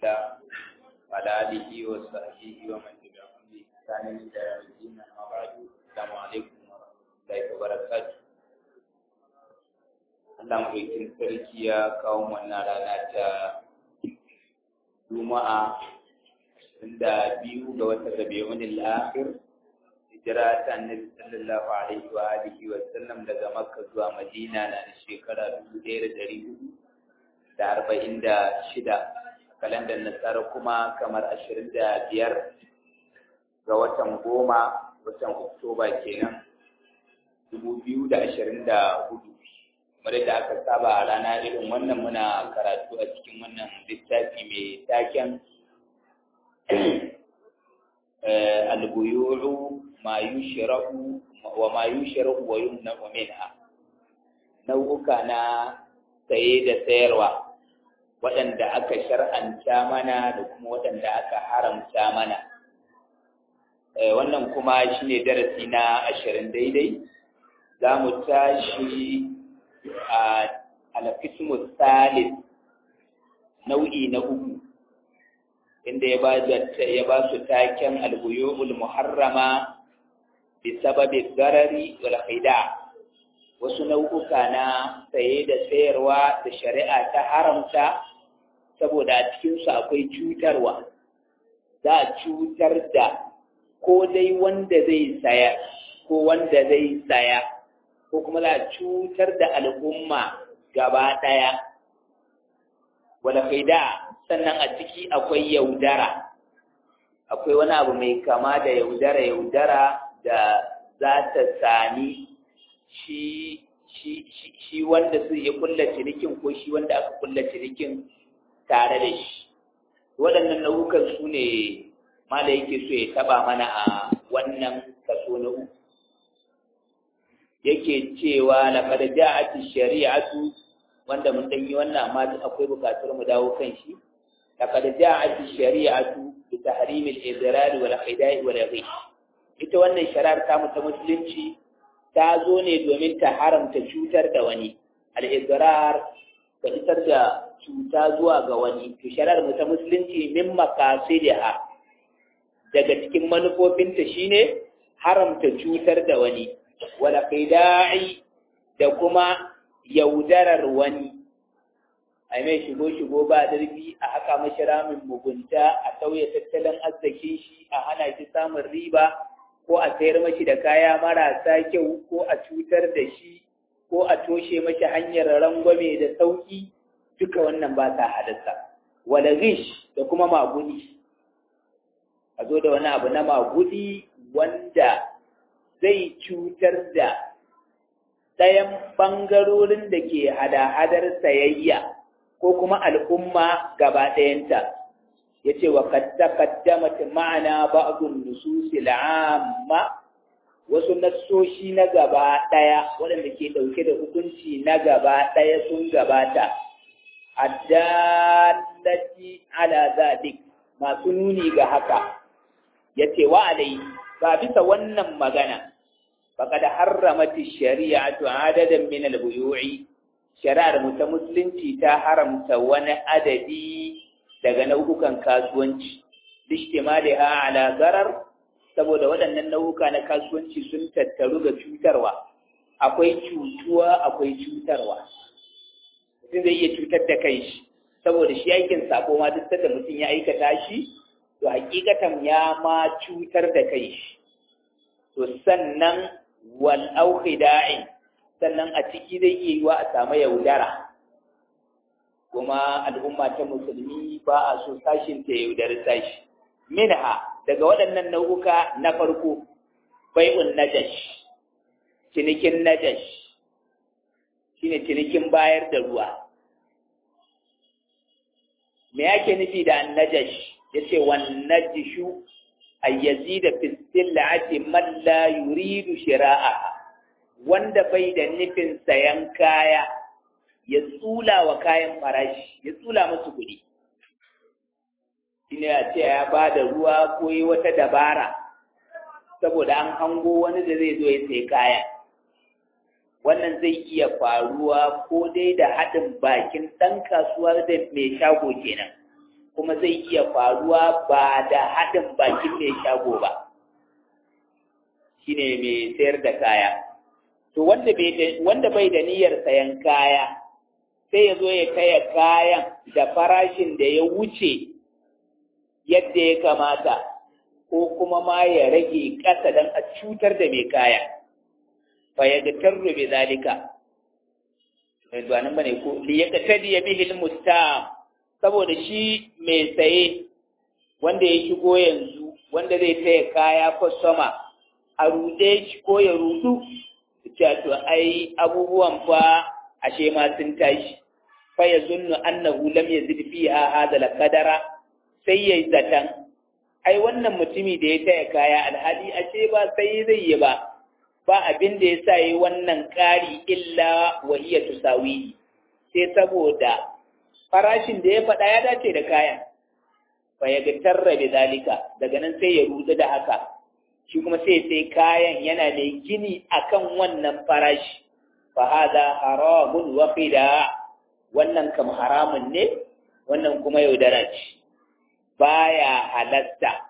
الله وعلى آله وصحبه ومن تبعهم بإحسان إلى يوم الدين أما بعد السلام عليكم ورحمة الله وبركاته Allah mulkin sarki ya kawo wannan rana ta Juma'a inda biyu ga watan Rabiul Akhir hijira ta Annabi sallallahu alaihi wa alihi wa sallam daga Makka zuwa Madina na da shekara 1400 da arba'in da shida kalandar nasara kuma kamar ashirin da biyar ga watan goma watan oktoba kenan dubu biyu da ashirin da hudu kamar yadda aka saba a rana irin wannan muna karatu a cikin wannan littafi mai taken albuyuru ma yushra'u wa ma yushra'u wa yumna'u minha nau'uka na saye da sayarwa waɗanda aka shar'anta mana da kuma waɗanda aka haramta mana wannan kuma shi ne darasi na ashirin daidai za mu tashi a alfismus salis nau'i na uku inda ya ba su taken albuyu'ul muharrama bi sababi garari wal khida' wasu nau'uka na saye da sayarwa da shari'a ta haramta saboda a cikinsu akwai cutarwa za a cutar da ko dai wanda zai saya ko wanda zai saya ko kuma za a cutar da al'umma gaba ɗaya wadda faida sannan a ciki akwai yaudara akwai wani abu mai kama da yaudara yaudara da za ta sami shi shi shi wanda su ya kulla cinikin ko shi wanda aka kulla cinikin tare da shi waɗannan nau'ukan su ne mala yake so ya taba mana a wannan kaso na uku yake cewa laqad ja'at shari'atu wanda mun dan yi wannan amma akwai bukatar mu dawo kan shi laqad ja'at shari'atu bi tahrim al-idrar wal khida'i wal ghish ita wannan shari'ar ta mu ta musulunci ta zo ne domin ta haramta cutar da wani al'izrar ka isar da cuta zuwa ga wani to shari'ar mu ta musulunci min makasidiha daga cikin manufofinta shine haramta cutar da wani wala qida'i da kuma yaudarar wani ai mai shigo shigo ba darbi a haka mashi ramin mugunta a sauya tattalin arzikin shi a hana shi samun riba ko a sayar mashi da kaya marasa kyau ko a cutar da shi ko a toshe mashi hanyar rangwame da sauki duka wannan ba ta hadasa wala rish da kuma magudi a zo da wani abu na magudi wanda zai cutar da ɗayan ɓangarorin da ke hada-hadar sayayya ko kuma al'umma gaba ɗayanta ya ce wa kaddamat ma'ana ba'dun nususil amma wasu nassoshi na gaba ɗaya waɗanda ke ɗauke da hukunci na gaba ɗaya sun gabata addallati ala zalik masu nuni ga haka ya ce wa alai ba bisa wannan magana faqad harramati shari'atu adadan min al-buyu'i shari'ar mu ta musulunci ta haramta wani adadi daga nau'ukan kasuwanci lishtimaliha ala zarar saboda waɗannan nau'uka na kasuwanci sun tattaru ga cutarwa akwai cutuwa akwai cutarwa mutum zai iya cutar da kanshi saboda shi aikin sako ma duk da mutum ya aikata shi to hakikatan ya ma cutar da kanshi to sannan wal aukhida'in sannan a ciki zai iya yiwa a samu yaudara kuma al'umma ta musulmi ba a so sashin ta yaudar sashi minha daga waɗannan nau'uka na farko bai'un najash cinikin najash shine cinikin bayar da ruwa me yake nufi da annajash yace wan najishu ay yazida fi sil'ati man la yuridu shira'a wanda bai da nufin sayan kaya ya tsula wa kayan farashi ya tsula musu kuɗi shine a ce ya ba da ruwa ko yi wata dabara saboda an hango wani da zai zo ya sai kaya wannan zai iya faruwa ko dai da haɗin bakin ɗan kasuwa da mai shago kenan kuma zai iya faruwa ba da haɗin bakin mai shago ba shine mai sayar da kaya to wanda bai da niyyar sayan kaya sai ya zo ya kaya kayan da farashin da ya wuce yadda ya kamata ko kuma ma ya rage ƙasa don a cutar da mai kaya fa ya ga tarro bi zalika mai zuwa nan bane ko li ya katadi ya bihi mustam saboda shi mai saye wanda ya shigo yanzu wanda zai taya kaya kwastoma a ruɗe shi ko ya rudu cewa to ai abubuwan fa ashe ma sun tashi fa ya zunnu annahu lam yazid fiha hadha al-qadara sai yayi zatan ai wannan mutumi da ya taya kaya alhali ashe ba sai zai yi ba ba abin da yasa yi wannan ƙari illa wa hiya tusawi sai saboda farashin da ya faɗa ya dace da kayan fa ya ga tarra da zalika daga nan sai ya rudu da haka shi kuma sai sai kayan yana da gini akan wannan farashi fa hada haramun wa qida wannan kam haramun ne wannan kuma yaudara ce baya halatta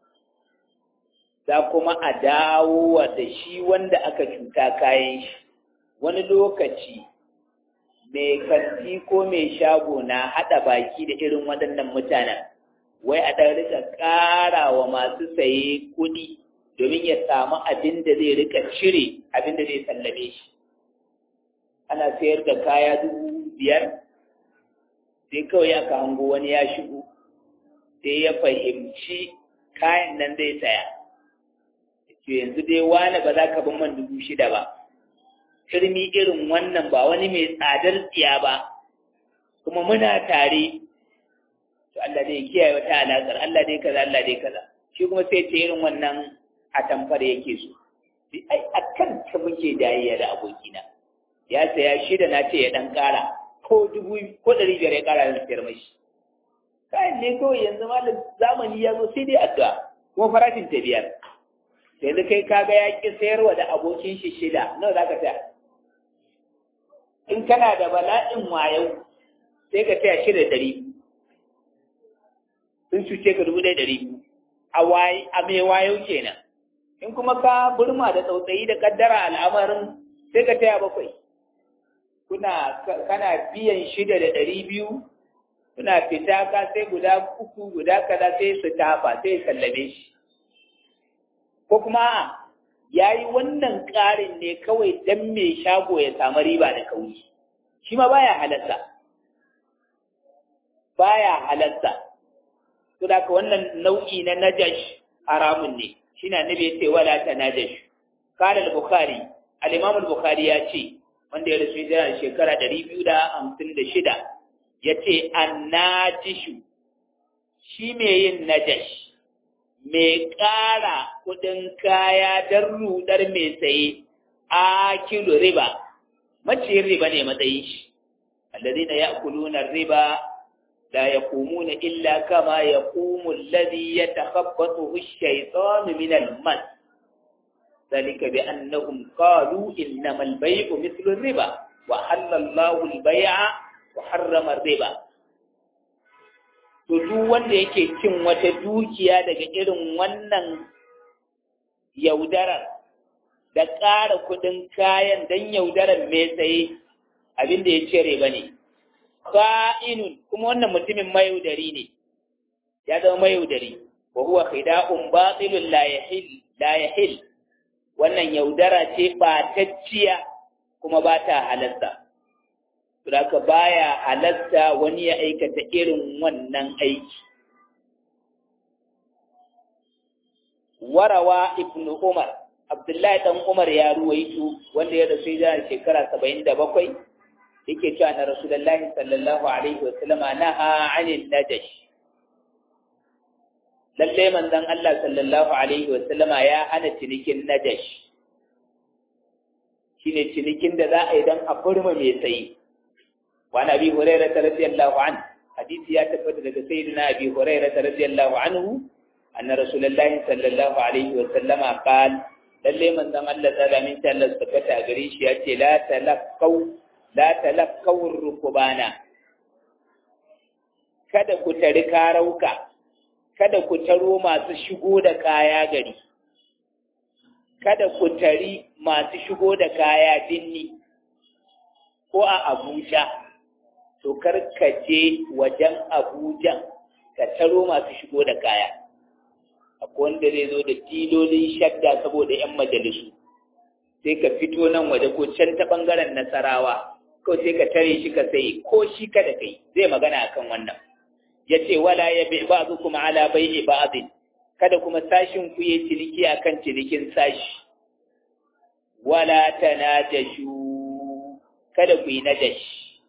za kuma a dawo da shi wanda aka cuta kayan shi wani lokaci mai kanti ko mai shago na haɗa baki da irin waɗannan mutanen wai a ɗan rika ƙara wa masu saye kuɗi domin ya samu abin da zai rika cire abin da zai sallame shi ana sayar da kaya dubu biyar sai kawai aka hango wani ya shigo sai ya fahimci kayan nan zai saya to yanzu dai wani ba za ka bin man dubu shida ba turmi irin wannan ba wani mai tsadar tsiya ba kuma muna tare to Allah dai kiyaye wata alaƙar Allah dai kaza Allah dai kaza shi kuma sai ce irin wannan a tamfar yake so ai akan ta muke dayayya da abokina ya saya shida na ce ya dan ƙara ko dubu ko ɗari biyar ya ƙara da siyar mashi kayan ne kawai yanzu malam zamani ya zo sai dai addu'a kuma farashin ta biyar yanzu kai kaga ya ƙi sayarwa da abokin shi shida nawa za ka saya in kana da bala'in wayau sai ka taya shida ɗari sun cuce ka dubu ɗaya ɗari a a mai wayau kenan in kuma ka burma da tsautsayi da kaddara al'amarin sai ka taya bakwai kuna kana biyan shida da ɗari biyu kuna fita ka sai guda uku guda kaza sai su tafa sai sallame shi ko kuma ya yi wannan ƙarin ne kawai don mai shago ya samu riba da kauri shi ma baya halatta baya halatta to da wannan nau'i na najash haramun ne shi na nabi ce wala ta najash qala al-bukhari al-imam al-bukhari ya ce wanda ya rasu da shekara 256 yace annajishu shi mai yin najash mai ƙara kuɗin kaya don rudar mai saye a kilo riba maciyin riba ne matsayin shi alladhina ya'kuluna riba la yaqumuna illa kama yaqumu alladhi yatakhabbathu ash-shaytanu min al-mas ذلك بأنهم قالوا إنما البيع مثل الربا وحل الله البيع وحرم الربا to duk wanda yake cin wata dukiya daga irin wannan yaudarar da ƙara kuɗin kayan don yaudarar mai tsaye abin da ya cire ba ne ka'inun kuma wannan mutumin mayaudari ne ya zama mayaudari wa huwa khida'un batilun la yahil la yahil wannan yaudara ce ɓatacciya kuma ba ta halarta Suraka baya halatta wani ya aikata irin wannan aiki. Warawa Ibn Umar, Abdullahi ɗan Umar ya ruwaito wanda ya rasu ya shekara saba'in da bakwai, yake cewa na Rasulullahi sallallahu Alaihi wasallama na ha'anin najash. Lallai manzon Allah sallallahu Alaihi wasallama ya hana cinikin najash. Shi ne cinikin da za a yi don a burma mai tsayi. وعن أبي هريرة رضي الله عنه حديث يا تفت لك سيدنا أبي هريرة رضي الله عنه أن رسول الله صلى الله عليه وسلم قال للي من ذم الله تعالى من تعالى استفت أغريش يأتي لا تلقوا لا تلقوا الركبانا kada ku tari karauka kada ku taro masu shigo da kaya gari kada ku tari masu shigo da kaya dinni ko a Abuja to kar ka je wajen Abuja ka taro masu shigo da kaya akwai wanda zai zo da tilolin shadda saboda 'yan majalisu sai ka fito nan waje ko can ta ɓangaren nasarawa ko sai ka tare shi ka sai ko shi kada kai zai magana akan wannan ya ce wala ya bi ba zu kuma ala bai ba'adin kada kuma sashin ku yi ciniki akan cinikin sashi wala tanajashu kada ku yi najashi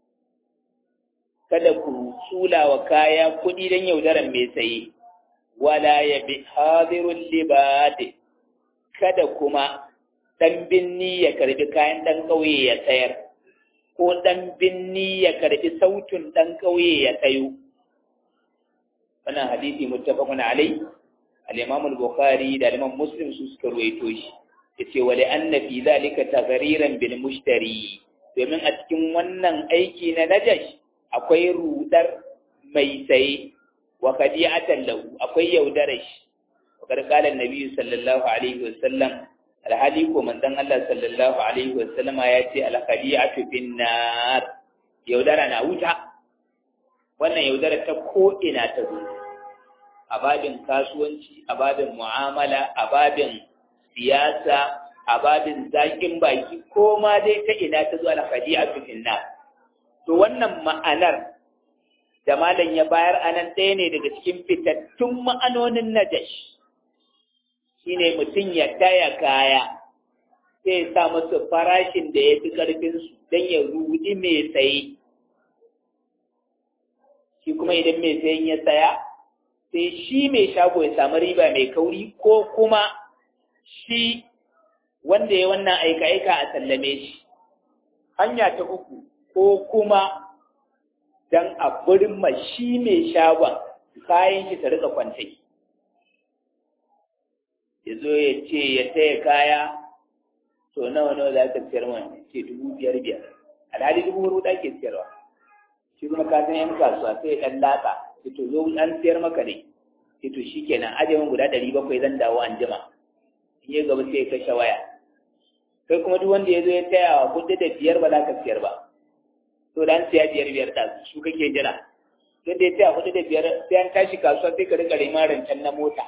kada ku tsula wa kaya kuɗi don yaudaran mai saye wala ya bi hadirun libadi kada kuma ɗan binni ya karbi kayan ɗan ƙauye ya sayar ko ɗan binni ya karbi sautin ɗan ƙauye ya sayo wannan hadisi muttafaqun alai al-imam al-bukhari da al-imam muslim su suka ruwaito shi yace wa anna fi zalika taghriran bil mushtari domin a cikin wannan aiki na najash akwai rudar mai saye wa kadi'atan lahu akwai yaudarar shi wa qala an-nabi sallallahu alaihi wasallam alhali ko manzon Allah sallallahu alaihi wasallama ya ce al-khadi'atu bin nar yaudara na wuta wannan yaudara ta ko ina ta zo a babin kasuwanci a babin mu'amala a babin siyasa a babin zakin baki ko ma dai ta ina ta zo al-khadi'atu bin nar to wannan ma'anar da malam ya bayar anan ɗaya ne daga cikin fitattun ma'anonin najash shine mutum ya taya kaya sai sa musu farashin da ya fi ƙarfinsu don ya rudi mai saye shi kuma idan mai sayen ya saya sai shi mai shago ya samu riba mai kauri ko kuma shi wanda ya wannan aika-aika a sallame shi hanya ta uku ko kuma don a burma shi mai shagon kayan shi ta rika kwantai ya zo ya ce ya taya kaya to nawa nawa za ka siyar man ce dubu biyar biyar alhali dubu hudu ake siyarwa shi kuma ka san yan kasuwa sai ya dan latsa ce to zo an siyar maka ne ce to shi kenan aje min guda ɗari bakwai zan dawo an jima in ya gaba sai ya kashe waya kai kuma duk wanda ya zo ya taya wa kuɗi da biyar ba za ka siyar ba to da an siya biyar biyar da su kake jira don da ya taya kuɗi da biyar sai an tashi kasuwa sai ka rika rima rancen na mota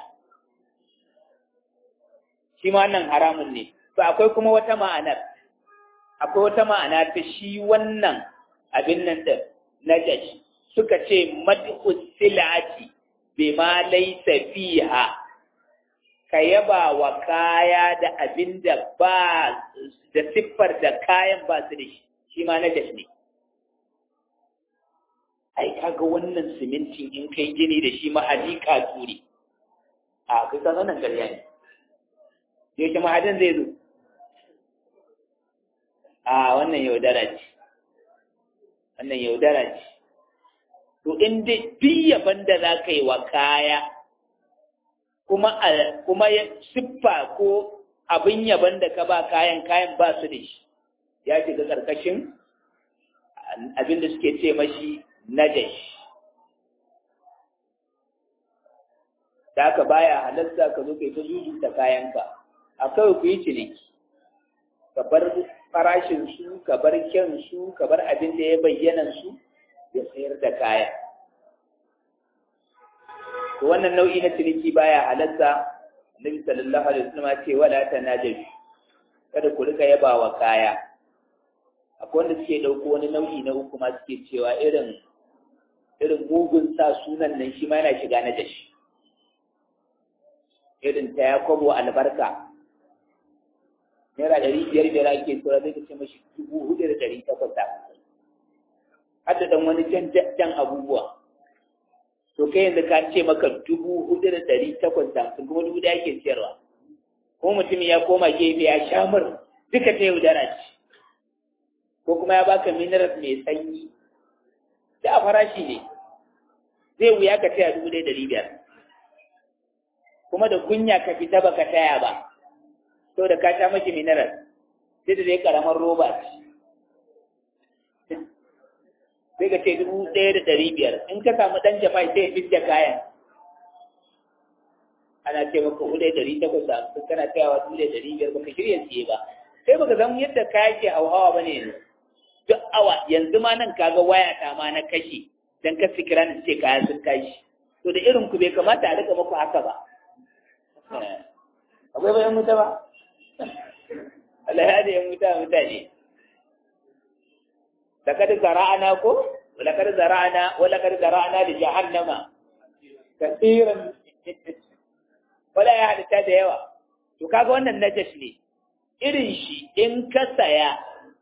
shi ma nan haramun ne to akwai kuma wata ma'anar akwai wata ma'ana ta shi wannan abin nan da najash suka ce mad'u silati bima laysa fiha ka yaba wa kaya da abin da ba da siffar da kayan ba su da shi shi ma najash ne ai kaga wannan simintin in kai gini da shi mahadika turi a kai ka nan ƙarya ne yaushe mahadin zai zo a wannan yaudara ce wannan yaudara ce to in dai duk yaban da za ka yi wa kaya kuma kuma ya siffa ko abin yaban da ka ba kayan kayan ba su da shi ya shiga ƙarƙashin abin da suke ce mashi najash da aka baya halarta ka zo kai ta zuzuta kayanka a kawai ku yi ciniki ka bar farashin su ka bar kyan su ka bar abin da ya bayyana su ya sayar da kaya to wannan nau'i na ciniki baya halatta annabi sallallahu alaihi wasallam ce wala tanajash kada ku rika yaba wa kaya akwai wanda suke dauko wani nau'i na uku ma suke cewa irin irin mugun sa sunan nan shi ma yana shiga na dashi irin ta yakobo albarka naira ɗari biyar biyar ake tura zai ce mashi dubu hudu da ɗari takwas da hadda dan wani jan jan abubuwa to kai yanzu ka ce maka dubu hudu da ɗari takwas da hamsin kuma dubu ɗaya ake siyarwa ko mutum ya koma gefe ya sha mur duka ta yaudara ce ko kuma ya baka mineral mai sanyi da a farashi ne zai wuya ka taya dubu ɗaya ɗari biyar kuma da kunya ka fita baka taya ba to da ka sha maki mineral sai da dai karamar roba ce sai ka ce dubu ɗaya da ɗari biyar in ka samu ɗan jafai sai ya fidda kayan ana ce maka dubu ɗaya ɗari takwas da hamsin kana tsayawa dubu ɗaya ɗari biyar baka shirya siye ba sai baka san yadda kaya ke hauhawa ba ne yanzu duk awa yanzu ma nan kaga waya ta ma na kashe dan ka fikira na ce kaya sun tashi to da irin ku bai kamata a rika muku haka ba akwai bayan wuta ba Allah ya da yan wuta mutane لقد زرعنا كو ولقد زرعنا ولقد زرعنا لجهنم كثيرا wala ya halitta da yawa to kaga wannan najas ne irin shi in ka saya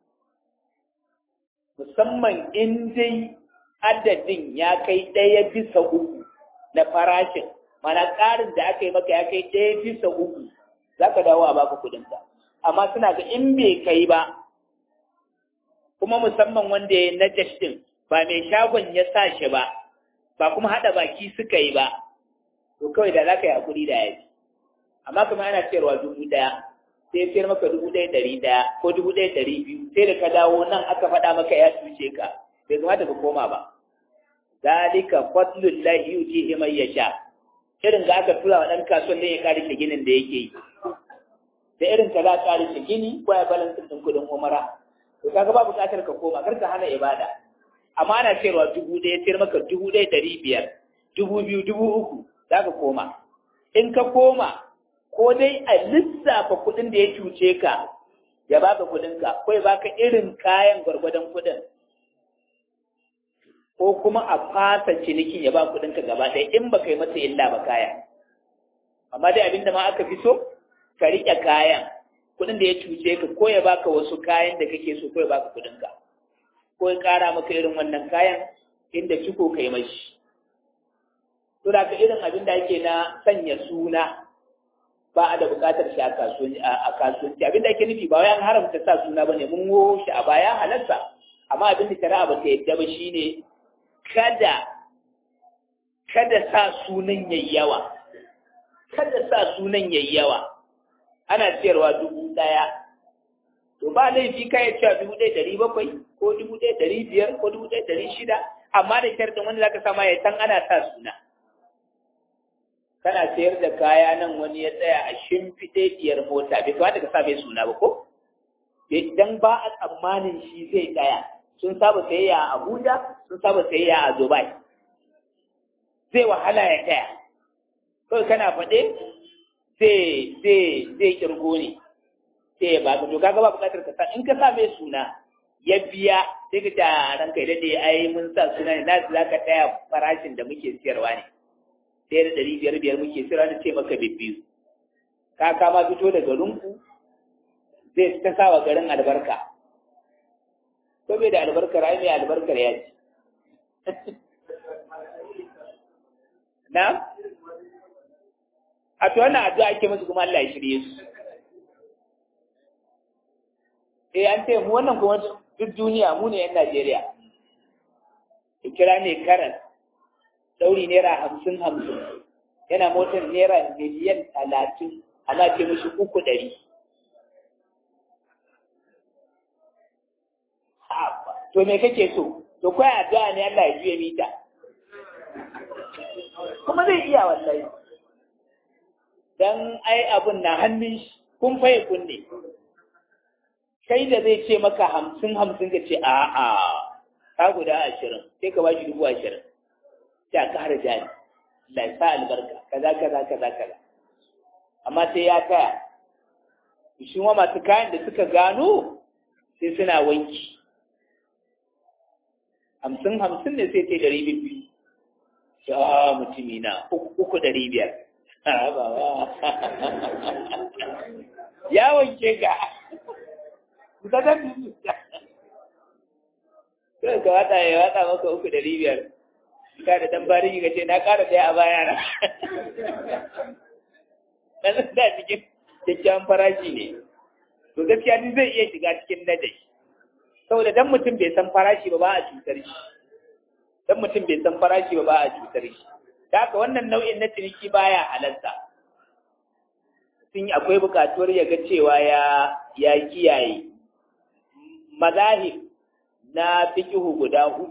musamman in dai adadin ya kai ɗaya bisa uku na farashin mana ƙarin da aka yi maka ya kai ɗaya bisa uku za ka dawo a baka kuɗinka amma suna ga in bai kai ba kuma musamman wanda ya najas din ba mai shagon ya sa shi ba ba kuma haɗa baki suka yi ba to kawai da za ka yi hakuri da yaji amma kuma ana sayarwa dubu ɗaya sai sayar maka dubu ɗaya ɗari ɗaya ko dubu ɗaya ɗari biyu sai da ka dawo nan aka faɗa maka ya cuce ka bai kamata ka koma ba zalika fadlul lahi yutihi man yasha irin ga aka tura wa ɗan kasuwan ne ya kare shi ginin da yake yi da irin ka za ka kare shi gini ko ya balansin ɗin kuɗin umara to kaga ba buƙatar ka koma kar ka hana ibada amma ana sayarwa dubu ɗaya sayar maka dubu ɗaya ɗari biyar dubu biyu dubu uku za ka koma in ka koma ko dai a lissafa kuɗin da ya cuce ka ya baka kuɗinka ko ya baka irin kayan gwargwadon kuɗin ko kuma a fasa cinikin ya ba kuɗinka gaba ɗaya in ba kai masa illa ba kayan amma dai abinda ma aka fi so ka riƙe kayan kuɗin da ya cuce ka ko ya baka wasu kayan da kake so ko ya baka kuɗinka ko ya ƙara maka irin wannan kayan inda ciko kai mashi to da ka irin abin da ake na sanya suna ba a da buƙatar shi a kasuwanci abin da ake nufi ba wai an haramta sa suna bane mun wo shi a baya halarsa amma abin da shari'a ba ta yadda ba shine kada kada sa sunan yayi yawa kada sa sunan yayi yawa ana siyarwa dubu ɗaya to ba laifi ka ya cewa dubu ɗaya ɗari bakwai ko dubu ɗaya ɗari biyar ko dubu ɗaya ɗari shida amma da sharɗin wanda zaka sama ya san ana sa suna kana sayar da kaya nan wani ya tsaya a shimfiɗe diyar mota bai kamata ka sa mai suna ba ko idan ba a tsammanin shi zai tsaya sun saba sayayya a Abuja sun saba sayayya a Dubai zai wahala ya tsaya kawai kana faɗe zai zai zai kirgo ne sai ya baka to kaga ba buƙatar ka sa in ka sa mai suna ya biya sai ka ta ranka da dai ai mun sa suna ne na za ka taya farashin da muke siyarwa ne sai da ɗari biyar biyar muke siyarwa na ce maka bibbiyu ka kama fito daga runku zai ta sa wa garin albarka ko bai da albarkar ai mai albarkar ya ci na a to wannan addu'a ake musu kuma Allah ya shirye su eh an ce mu wannan kuma duk duniya mu ne yan Najeriya kira ne karan dauri naira hamsin hamsin yana motar naira miliyan talatin ana ce mishi uku ɗari to me kake so to kai addu'a ne Allah ya juye mita kuma zai iya wallahi dan ai abun na hannun shi kun faye kunne kai da zai ce maka hamsin hamsin ka ce a a ka guda ashirin sai ka bashi dubu ashirin sai ka har jari Allah ya sa albarka kaza kaza kaza kaza amma sai ya kaya shi ma masu kayan da suka gano sai suna wanki hamsin hamsin ne sai ta ɗari biyu ya mutumi na uku ɗari biyar ya wanke ga ka zan biyu sai ka wata ya wata maka uku ɗari biyar ka da dan bari ka ce na ƙara ɗaya a baya na ɗan da cikin kyakkyawan farashi ne to gaskiya ni zai iya shiga cikin nadashi saboda dan mutum bai san farashi ba ba a cutar shi dan mutum bai san farashi ba ba a cutar shi da haka wannan nau'in na ciniki baya halarta sun akwai bukatuwar ya ga cewa ya ya kiyaye mazahib na fikihu guda hudu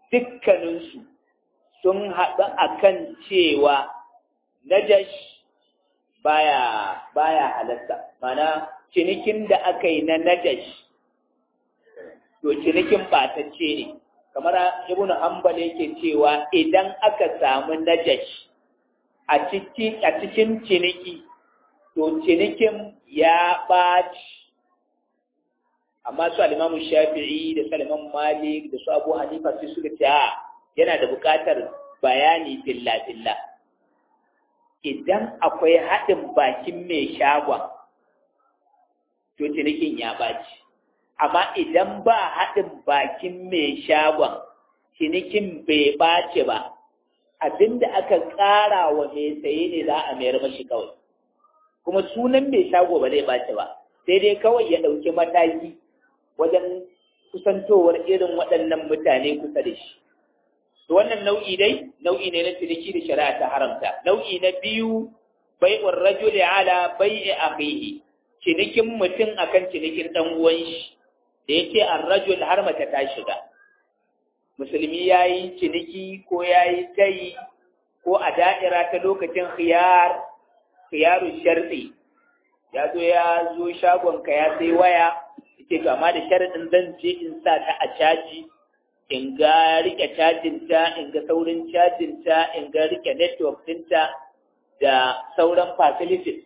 dukkaninsu sun haɗu akan cewa najash baya baya halatta mana cinikin da aka yi na najash to cinikin batacce ne kamar ibn hanbal yake cewa idan aka samu najash a cikin a cikin ciniki to cinikin ya ɓaci amma su alimamu shafi'i da saliman malik da su abu hanifa sai suka ce a yana da buƙatar bayani filla-filla idan akwai haɗin bakin mai shagon to cinikin ya ɓaci amma idan ba haɗin bakin mai shagon cinikin bai ɓace ba abinda aka ƙara wa mai saye ne za a mayar mashi kawai kuma sunan mai shago ba zai ɓace ba sai dai kawai ya ɗauki mataki wajen kusantowar irin waɗannan mutane kusa da shi to wannan nau'i dai nau'i ne na ciniki da shari'a ta haramta nau'i na biyu bai'ur rajuli ala bai'i akhihi cinikin mutum akan cinikin dan uwan shi da yace ar-rajul har mace ta shiga musulmi yayi ciniki ko yayi tayi ko a da'ira ta lokacin khiyar khiyaru sharti ya zo ya zo shagon ka ya sai waya yace to amma da sharadin zan je in sa ta a caji in ga rike cajinta in ga saurin cajinta in ga rike network dinta da sauran facilities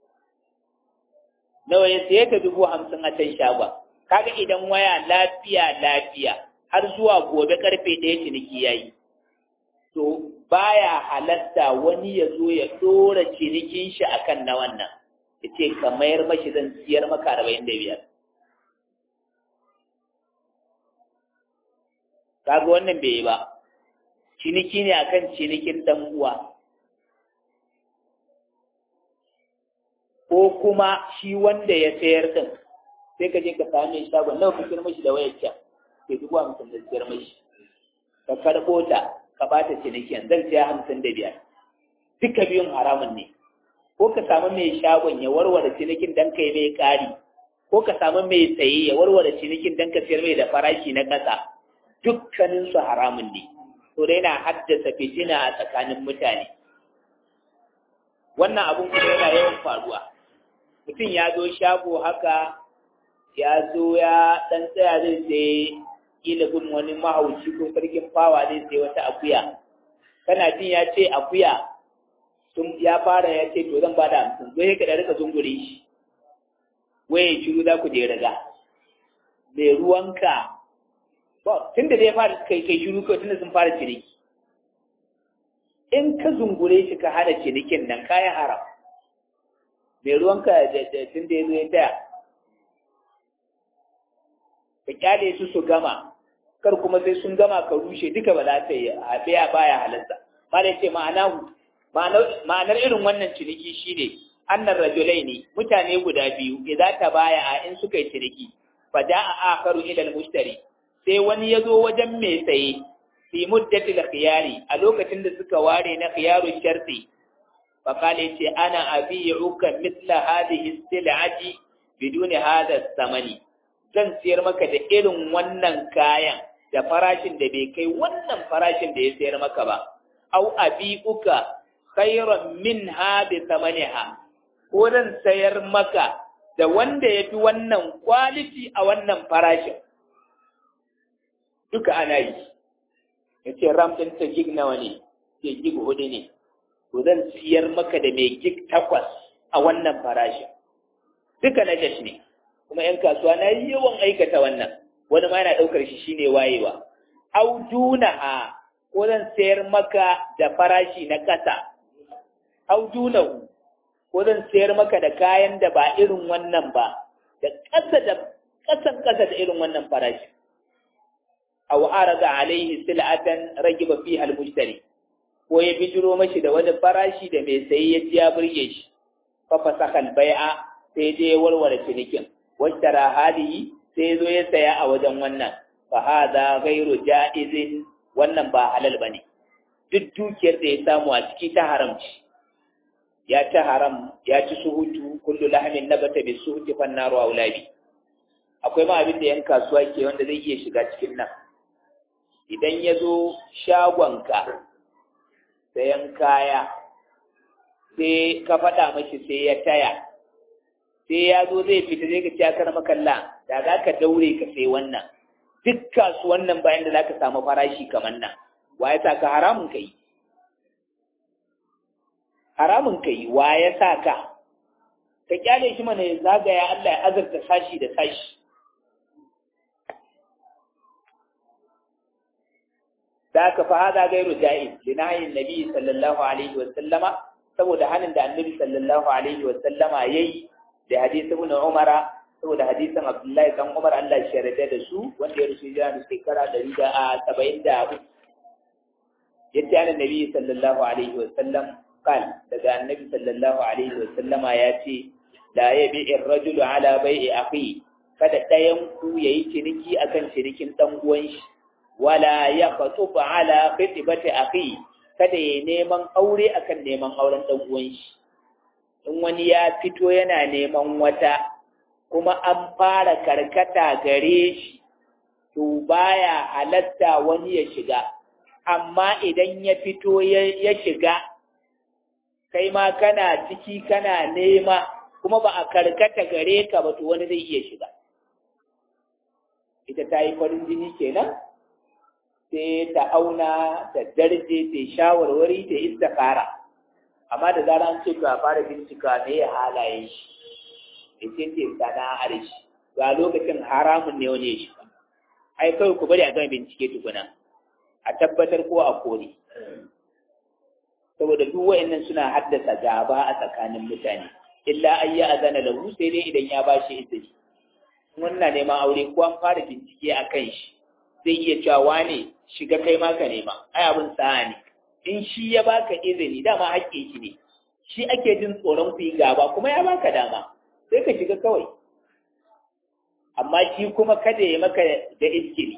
nawa ya saye ta dubu hamsin a can shagon kaga idan waya lafiya lafiya har zuwa gobe karfe ɗaya ciniki ya yi to baya halatta wani ya zo ya ɗora cinikin shi akan na wannan ya ce ka mayar mashi zan siyar maka arba'in da biyar kaga wannan bai yi ba ciniki ne akan cinikin dan uwa ko kuma shi wanda ya sayar din sai ka je ka same shagon nawa ka sayar mashi da wayar can sai dubu hamsin da sayar mashi ka karɓo ta ka bata cinikin zan siya hamsin da biyar duka biyun haramun ne ko ka samu mai shagon ya warware cinikin dan kai mai ƙari ko ka samu mai saye ya warware cinikin dan ka sayar mai da farashi na ƙasa dukkaninsu haramun ne to dai na haddasa fitina a tsakanin mutane wannan abun kuma yana yawan faruwa mutum ya zo shago haka ya zo ya ɗan tsaya zai sai ilimin wani mahauci ko sarkin fawa zai sai wata akuya kana jin ya ce akuya sun ya fara ya ce to zan bada hamsin zo ya kada rika zungure shi waye shiru za ku je riga mai ruwanka tun da dai fara kai kai shiru kawai tunda sun fara ciniki in ka zungure shi ka hana cinikin nan kayan haram mai ruwanka da tun da ya zo ya taya ka kyale su su gama kar kuma sai sun gama ka rushe duka ba za ta yi a baya baya halatta ma da ce ma'anar irin wannan ciniki shine annar rajulai ne mutane guda biyu idan ta baya a in suka yi ciniki fa da'a akaru ila al-mushtari sai wani ya zo wajen mai saye fi muddatil khiyari a lokacin da suka ware na khiyaru sharti fa kale ce ana abi'uka mithla hadhihi sil'ati biduni hadha samani zan siyar maka da irin wannan kayan da farashin da bai kai wannan farashin da ya sayar maka ba au abi'uka khairan minha bi samaniha ko zan sayar maka da wanda ya fi wannan quality a wannan farashin duka ana yi ya ce ram ɗin ta gig nawa ne ke gig hudu ne to zan siyar maka da mai gig takwas a wannan farashin duka na jash ne kuma ‘yan kasuwa na yi yawan aikata wannan wani ma yana ɗaukar shi shine wayewa au dunaha ko zan sayar maka da farashi na ƙasa au dunahu ko zan sayar maka da kayan da ba irin wannan ba da ƙasa da ƙasan ƙasa da irin wannan farashi aw arada alaihi sil'atan ragiba fiha al-mushtari ko ya bijiro mashi da wani farashi da mai sayi ya ji ya burge shi fa fasakha al-bai'a sai je warware cinikin washtara hadihi sai zo ya saya a wajen wannan fa hada ghairu jaizin wannan ba halal bane duk dukiyar da ya samu a ciki ta haramci ya ta haram ya ci suhutu kullu lahmin nabata bi suhuti fan naru aulabi akwai ma abin da yan kasuwa ke wanda zai iya shiga cikin nan idan ya zo shagonka sayan kaya sai ka faɗa mashi sai ya taya sai ya zo zai fita zai ka ci akar makalla da za ka daure ka sai wannan duk kasuwan nan bayan da za ka samu farashi kamar nan wa ya sa ka haramun ka yi haramun ka yi wa ya sa ka ka kyale shi mana ya zagaya Allah ya azurta sashi da sashi da aka fa hada gairu ja'iz li nahyin nabi sallallahu alaihi wa sallama saboda hanin da annabi sallallahu alaihi wa sallama yayi da hadisi ibn Umar saboda hadisin Abdullahi dan Umar Allah ya yarda da su wanda ya rusu jira da shekara 173 yace annabi sallallahu alaihi wa sallam قال daga annabi sallallahu alaihi wa sallama ya ce la yabi'ir rajulu ala bai'i akhi kada ɗayan ku yayi ciniki akan cinikin dan uwan shi wala yaqtubu ala khitbati akhi kada yayi neman aure akan neman auren dan uwan shi in wani ya fito yana neman wata kuma an fara karkata gare shi to baya halatta wani ya shiga amma idan ya fito ya shiga kai ma kana ciki kana nema kuma ba a karkata gare ka ba to wani zai iya shiga ita ta yi farin jini kenan sai ta auna ta darje ta shawarwari ta istikara amma da zara an ce to a fara bincika me ya halaye shi ya ce ce sana'ar shi ga lokacin haramun ne wani ya shiga ai kawai ku bari a gama bincike tukuna a tabbatar ko a kore saboda duk wa'annan suna haddasa gaba a tsakanin mutane illa an yi azana da hu sai dai idan ya ba shi izini wannan neman aure ko an fara bincike a kan shi zai iya cewa wane shiga kai ma ka nema ai abin sa'a ne in shi ya baka izini dama haƙƙi shi ne shi ake jin tsoron ku yi gaba kuma ya baka dama sai ka shiga kawai amma shi kuma kada ya maka da iskili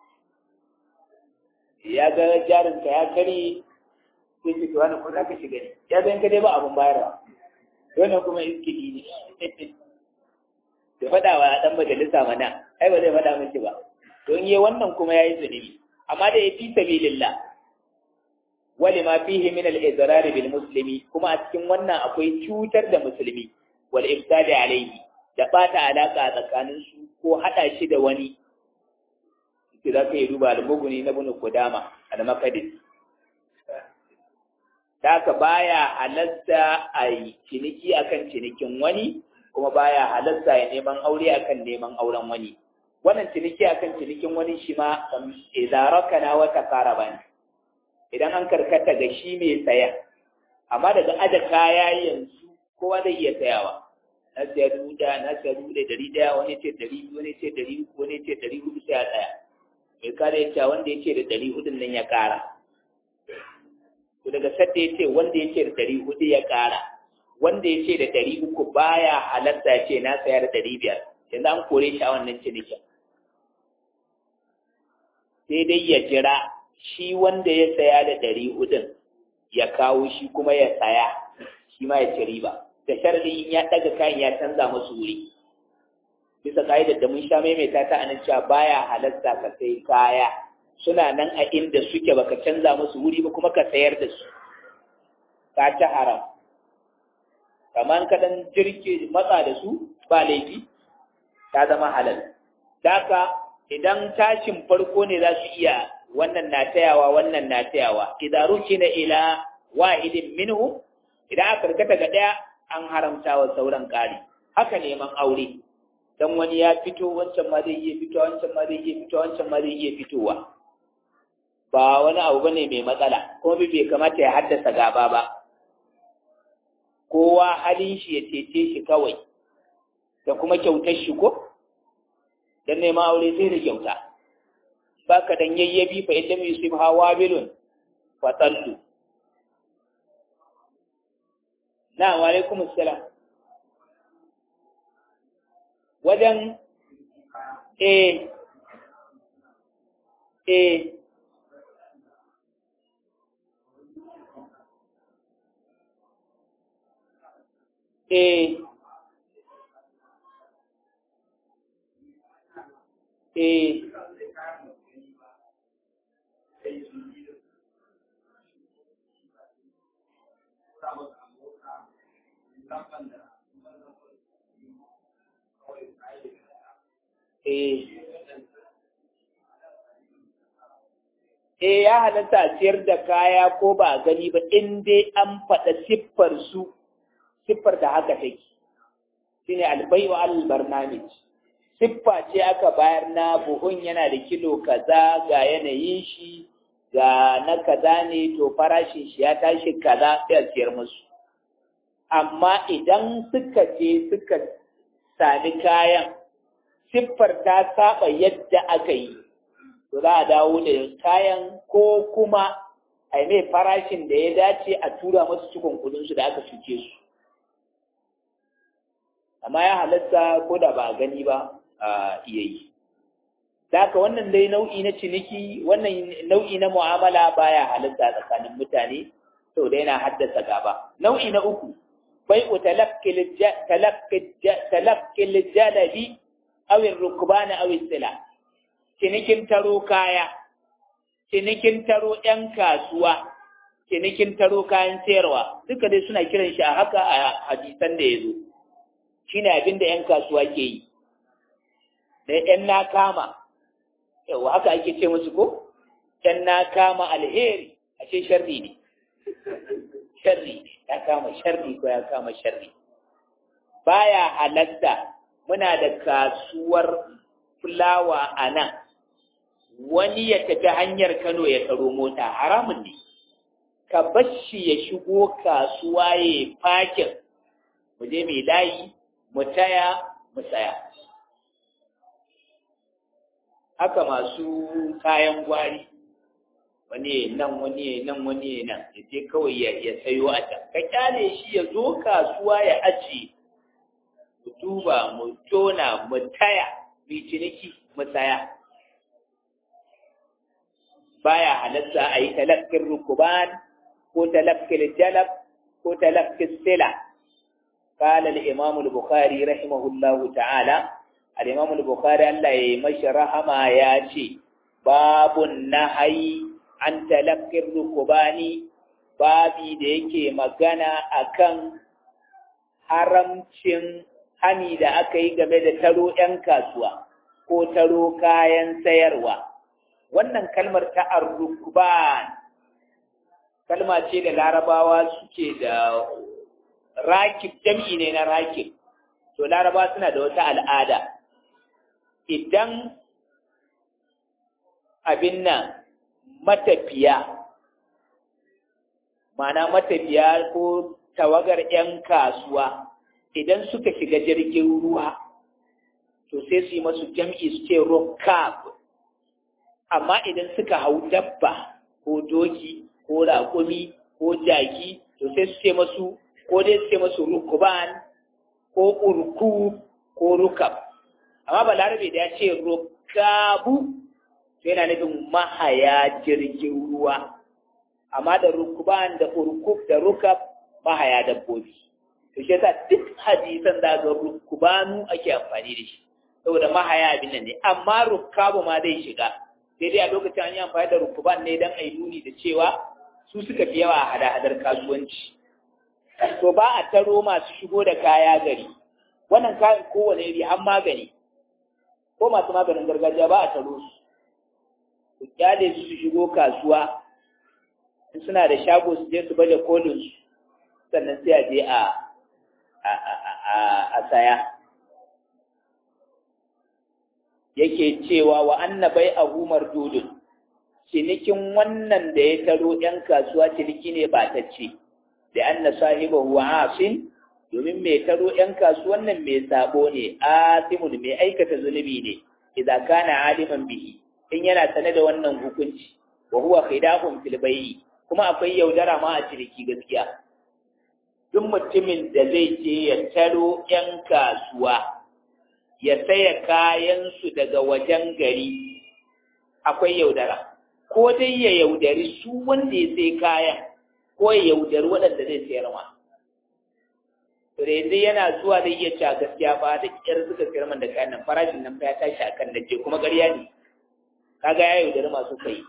ya ga jarinka ya kare sai ce wani ko za ka shiga ne ya zan ka dai ba abin bayarwa wannan kuma iskili ne da faɗa wa ɗan majalisa mana ai ba zai faɗa miki ba don yi wannan kuma ya yi zunubi amma da ya fi sabilillah wali ma fihi min al-izrar bil muslimi kuma a cikin wannan akwai cutar da musulmi wal ifsadi alayhi da bata alaka tsakanin su ko hada shi da wani ki za ka yi duba al-muguni na bunu kudama al-maqdis Daka baya halatta a yi ciniki akan cinikin wani kuma baya halatta ya neman aure akan neman auren wani wannan ciniki akan cinikin wani shi ma idaraka wa takaraba ne idan an karkata ga shi mai saya amma daga aje kaya yanzu kowa zai iya sayawa na siya dubu ɗaya na siya dubu ɗaya dari ɗaya wani ce dari biyu wani ce dari uku wani ce dari hudu sai a tsaya mai kare ya ce wanda ya ce da dari hudun nan ya ƙara to daga sadda ya ce wanda ya ce da dari hudu ya ƙara wanda ya ce da dari uku baya halatta ya ce na saya da dari biyar yanzu an kore shi a wannan cinikin sai dai ya jira shi wanda ya saya da ɗari hudun ya kawo shi kuma ya saya shi ma ya ci riba da sharadin ya ɗaga kayan ya canza musu wuri bisa ka'idar da mun sha maimaita ta anan cewa baya halatta ka sai kaya suna nan a inda suke baka canza musu wuri ba kuma ka sayar da su ka ci haram kamar ka dan jirke matsa da su ba laifi ta zama halal daka idan tashin farko ne za su iya wannan na tayawa wannan na tayawa idan rukina ila wahidin minhu idan aka karkata ga daya an haramta wa sauran kari haka neman aure dan wani ya fito wancan ma zai iya fitowa wancan ma zai iya fitowa wancan ma zai iya fitowa ba wani abu bane mai matsala kuma bai kamata ya haddasa gaba ba kowa halin shi ya cece shi kawai da kuma kyautar shi ko dan neman aure sai da kyauta baka dan yayyabi fa ita mai yusuf hawa bilun fa taltu na wa alaikum assalam wajen eh eh eh eh eh eh ya halatta a ciyar da kaya ko ba a gani ba in dai an faɗa siffar su siffar da haka take shine albayu al barnamij siffa ce aka bayar na buhun yana da kilo kaza ga yanayin shi ga na kaza ne to farashin shi ya tashi kaza sai a siyar musu amma idan suka je suka sami kayan siffar ta saba yadda aka yi to za a dawo da kayan ko kuma a yi mai farashin da ya dace a tura masu cikon kudinsu da aka cuce su amma ya halatta ko da ba a gani ba a iya yi Daka wannan dai nau'i na ciniki wannan nau'i na mu'amala baya halatta tsakanin mutane sau da yana haddasa gaba nau'i na uku bai'u talaqqil jalabi aw ar-rukban aw sila cinikin taro kaya cinikin taro ‘yan kasuwa, cinikin taro kayan sayarwa, duka dai suna kiran shi a haka a hadisan da ya zo, shi ne abin da ‘yan kasuwa ke yi, da ‘yan na kama, yau haka ake ce musu ko? ‘yan na kama alheri, a ce sharri ne, sharri ne, ya kama sharri ko ya kama sharri. Baya halatta muna da kasuwar fulawa a nan, wani ya tafi hanyar Kano ya karo mota haramun ne ka bashi ya shigo kasuwa ya fakin mu je mai layi mu taya mu tsaya haka masu kayan gwari wani nan wani nan wani nan ya je kawai ya sayo a can ka kyale shi ya zo kasuwa ya ajiye mu duba mu tona mu taya mu ciniki mu tsaya baya halatta a yi talakkin rukuban ko talakkin jalab ko talakkin sila قال الإمام البخاري رحمه الله تعالى الإمام البخاري الله يمشي رحمه ياتي باب النهي عن تلقي الركبان babi da yake magana akan haramcin hani da aka yi game da taro 'yan kasuwa ko taro kayan sayarwa wannan kalmar ta arrukban kalma ce da larabawa suke da rakib jam'i ne na rakib to larabawa suna da wata al'ada idan abin nan matafiya mana matafiya ko tawagar 'yan kasuwa idan suka shiga jirgin ruwa to sai su yi masu jam'i su ce rokab amma idan suka hau dabba ko doki ko raƙumi ko jaki to sai su ce masu ko dai su ce masu rukuban ko urku ko rukab amma balarabe da ya ce rukabu to yana nufin mahaya jirgin ruwa amma da rukuban da urkub da rukab mahaya dabbobi to shi yasa duk hadisan da ga rukubanu ake amfani da shi saboda mahaya abin nan ne amma rukabu ma zai shiga sai dai a lokacin an yi amfani da rukuban ne don a yi nuni da cewa su suka fi yawa a hada-hadar kasuwanci to ba a taro masu shigo da kaya gari wannan kayan kowane iri an magani ko masu maganin gargajiya ba a taro su su kyale su su shigo kasuwa in suna da shago su je su baje kolin su sannan sai a je a a saya yake cewa wa annabai abu mardudun cinikin wannan da ya taro ‘yan kasuwa ciniki ne ba ta ce da anna sahibahu asin domin mai taro ‘yan kasuwan nan mai sabo ne asimun mai aikata zunubi ne idan kana aliman bihi in yana sane da wannan hukunci wa huwa khidahum fil bayyi kuma akwai yaudara ma a ciniki gaskiya duk mutumin da zai je ya taro ‘yan kasuwa ya saya kayansu daga wajen gari akwai yaudara ko dai ya yaudari su wanda ya sai kayan ko ya yaudari waɗanda zai sayar ma to da yanzu yana zuwa zai iya cewa gaskiya ba da kyar suka sayar man da kayan nan farashin nan fa ya tashi akan da je kuma ƙarya ne kaga ya yaudari masu kai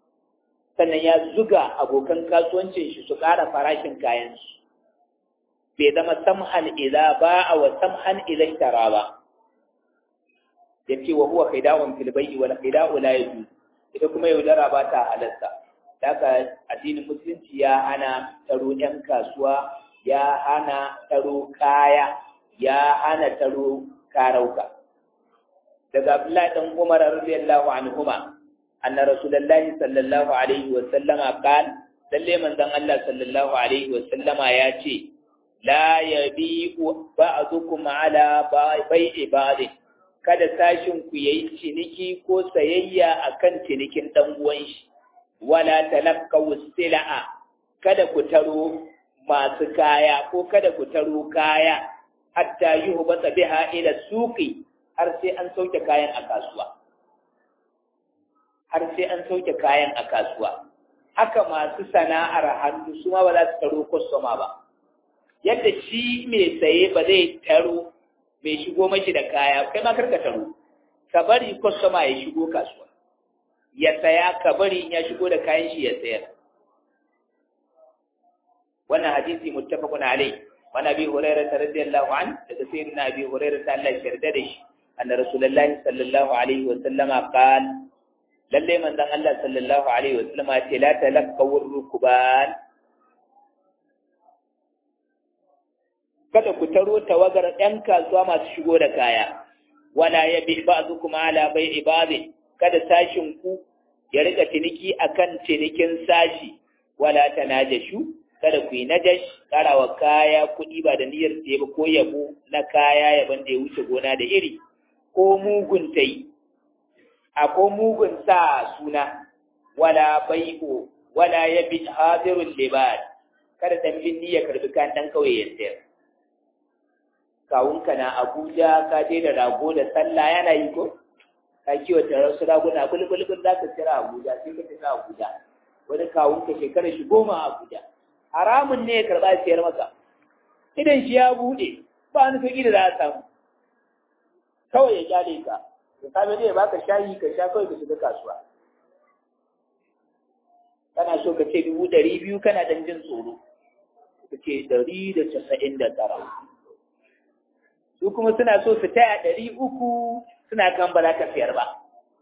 sannan ya zuga abokan kasuwancin shi su ƙara farashin kayansu bai zama samhan idza ba'a wa samhan idza ishtara ba yace wa huwa khida'un fil bai'i wal khida'u la yajuz ita kuma yaudara ba ta halarta daga addinin musulunci ya hana taro ɗan kasuwa ya hana taro kaya ya hana taro karauka daga abdullahi dan umar radiyallahu anhuma anna rasulullahi sallallahu alaihi wa sallama qala lalle manzon Allah sallallahu alaihi wa sallama ya ce la yabi'u ba'dukum ala bai'i ba'd kada sashin ku yayi ciniki ko sayayya akan cinikin dan uwan shi wala talaqaw sila'a kada ku taro masu kaya ko kada ku taro kaya hatta yuhbata biha ila suqi har sai an sauke kayan a kasuwa har sai an sauke kayan a kasuwa haka masu sana'ar hannu su ma ba za su taro kwastoma ba yadda shi mai saye ba zai taro mai shigo mashi da kaya kai ma karka taro ka bari kwastoma ya shigo kasuwa ya saya ka bari ya shigo da kayan shi ya sayar wannan hadisi muttafaqun alai wa nabi hurairah radiyallahu an daga sayyidina abi hurairah ta Allah yarda da shi anna rasulullahi sallallahu alaihi wa sallama qala lalle manzon Allah sallallahu alaihi wa sallama ce la talaqawur rukban kada ku taro tawagar ɗan kasuwa masu shigo da kaya wala yabi ba'dukum ala bai'i ba'd kada sashin ku ya rika ciniki akan cinikin sashi wala tanajashu kada ku yi najash karawa kaya kuɗi ba da niyyar sai ba ko yabo na kaya yaban da ya wuce gona da iri ko mugun tai a ko mugun sa suna wala bai'u wala yabi hadirul libad kada dan binni ya karbi kan dan kawai ya sayar kawunka na Abuja ka je da rago da sallah yana yi ko ka kiwata wasu raguna bulbulbul za ka kira Abuja sai ka tafi Abuja wani kawunka shekara shi goma a Abuja haramun ne ya karɓa siyar maka idan shi ya buɗe ba wani sauƙi da za a samu kawai ya kyale ka da safe zai baka shayi ka sha kawai ka shiga kasuwa kana so ka ce dubu ɗari biyu kana dan jin tsoro ka ce ɗari da casa'in da tara su kuma suna so su taya ɗari uku suna kan ba za ka siyar ba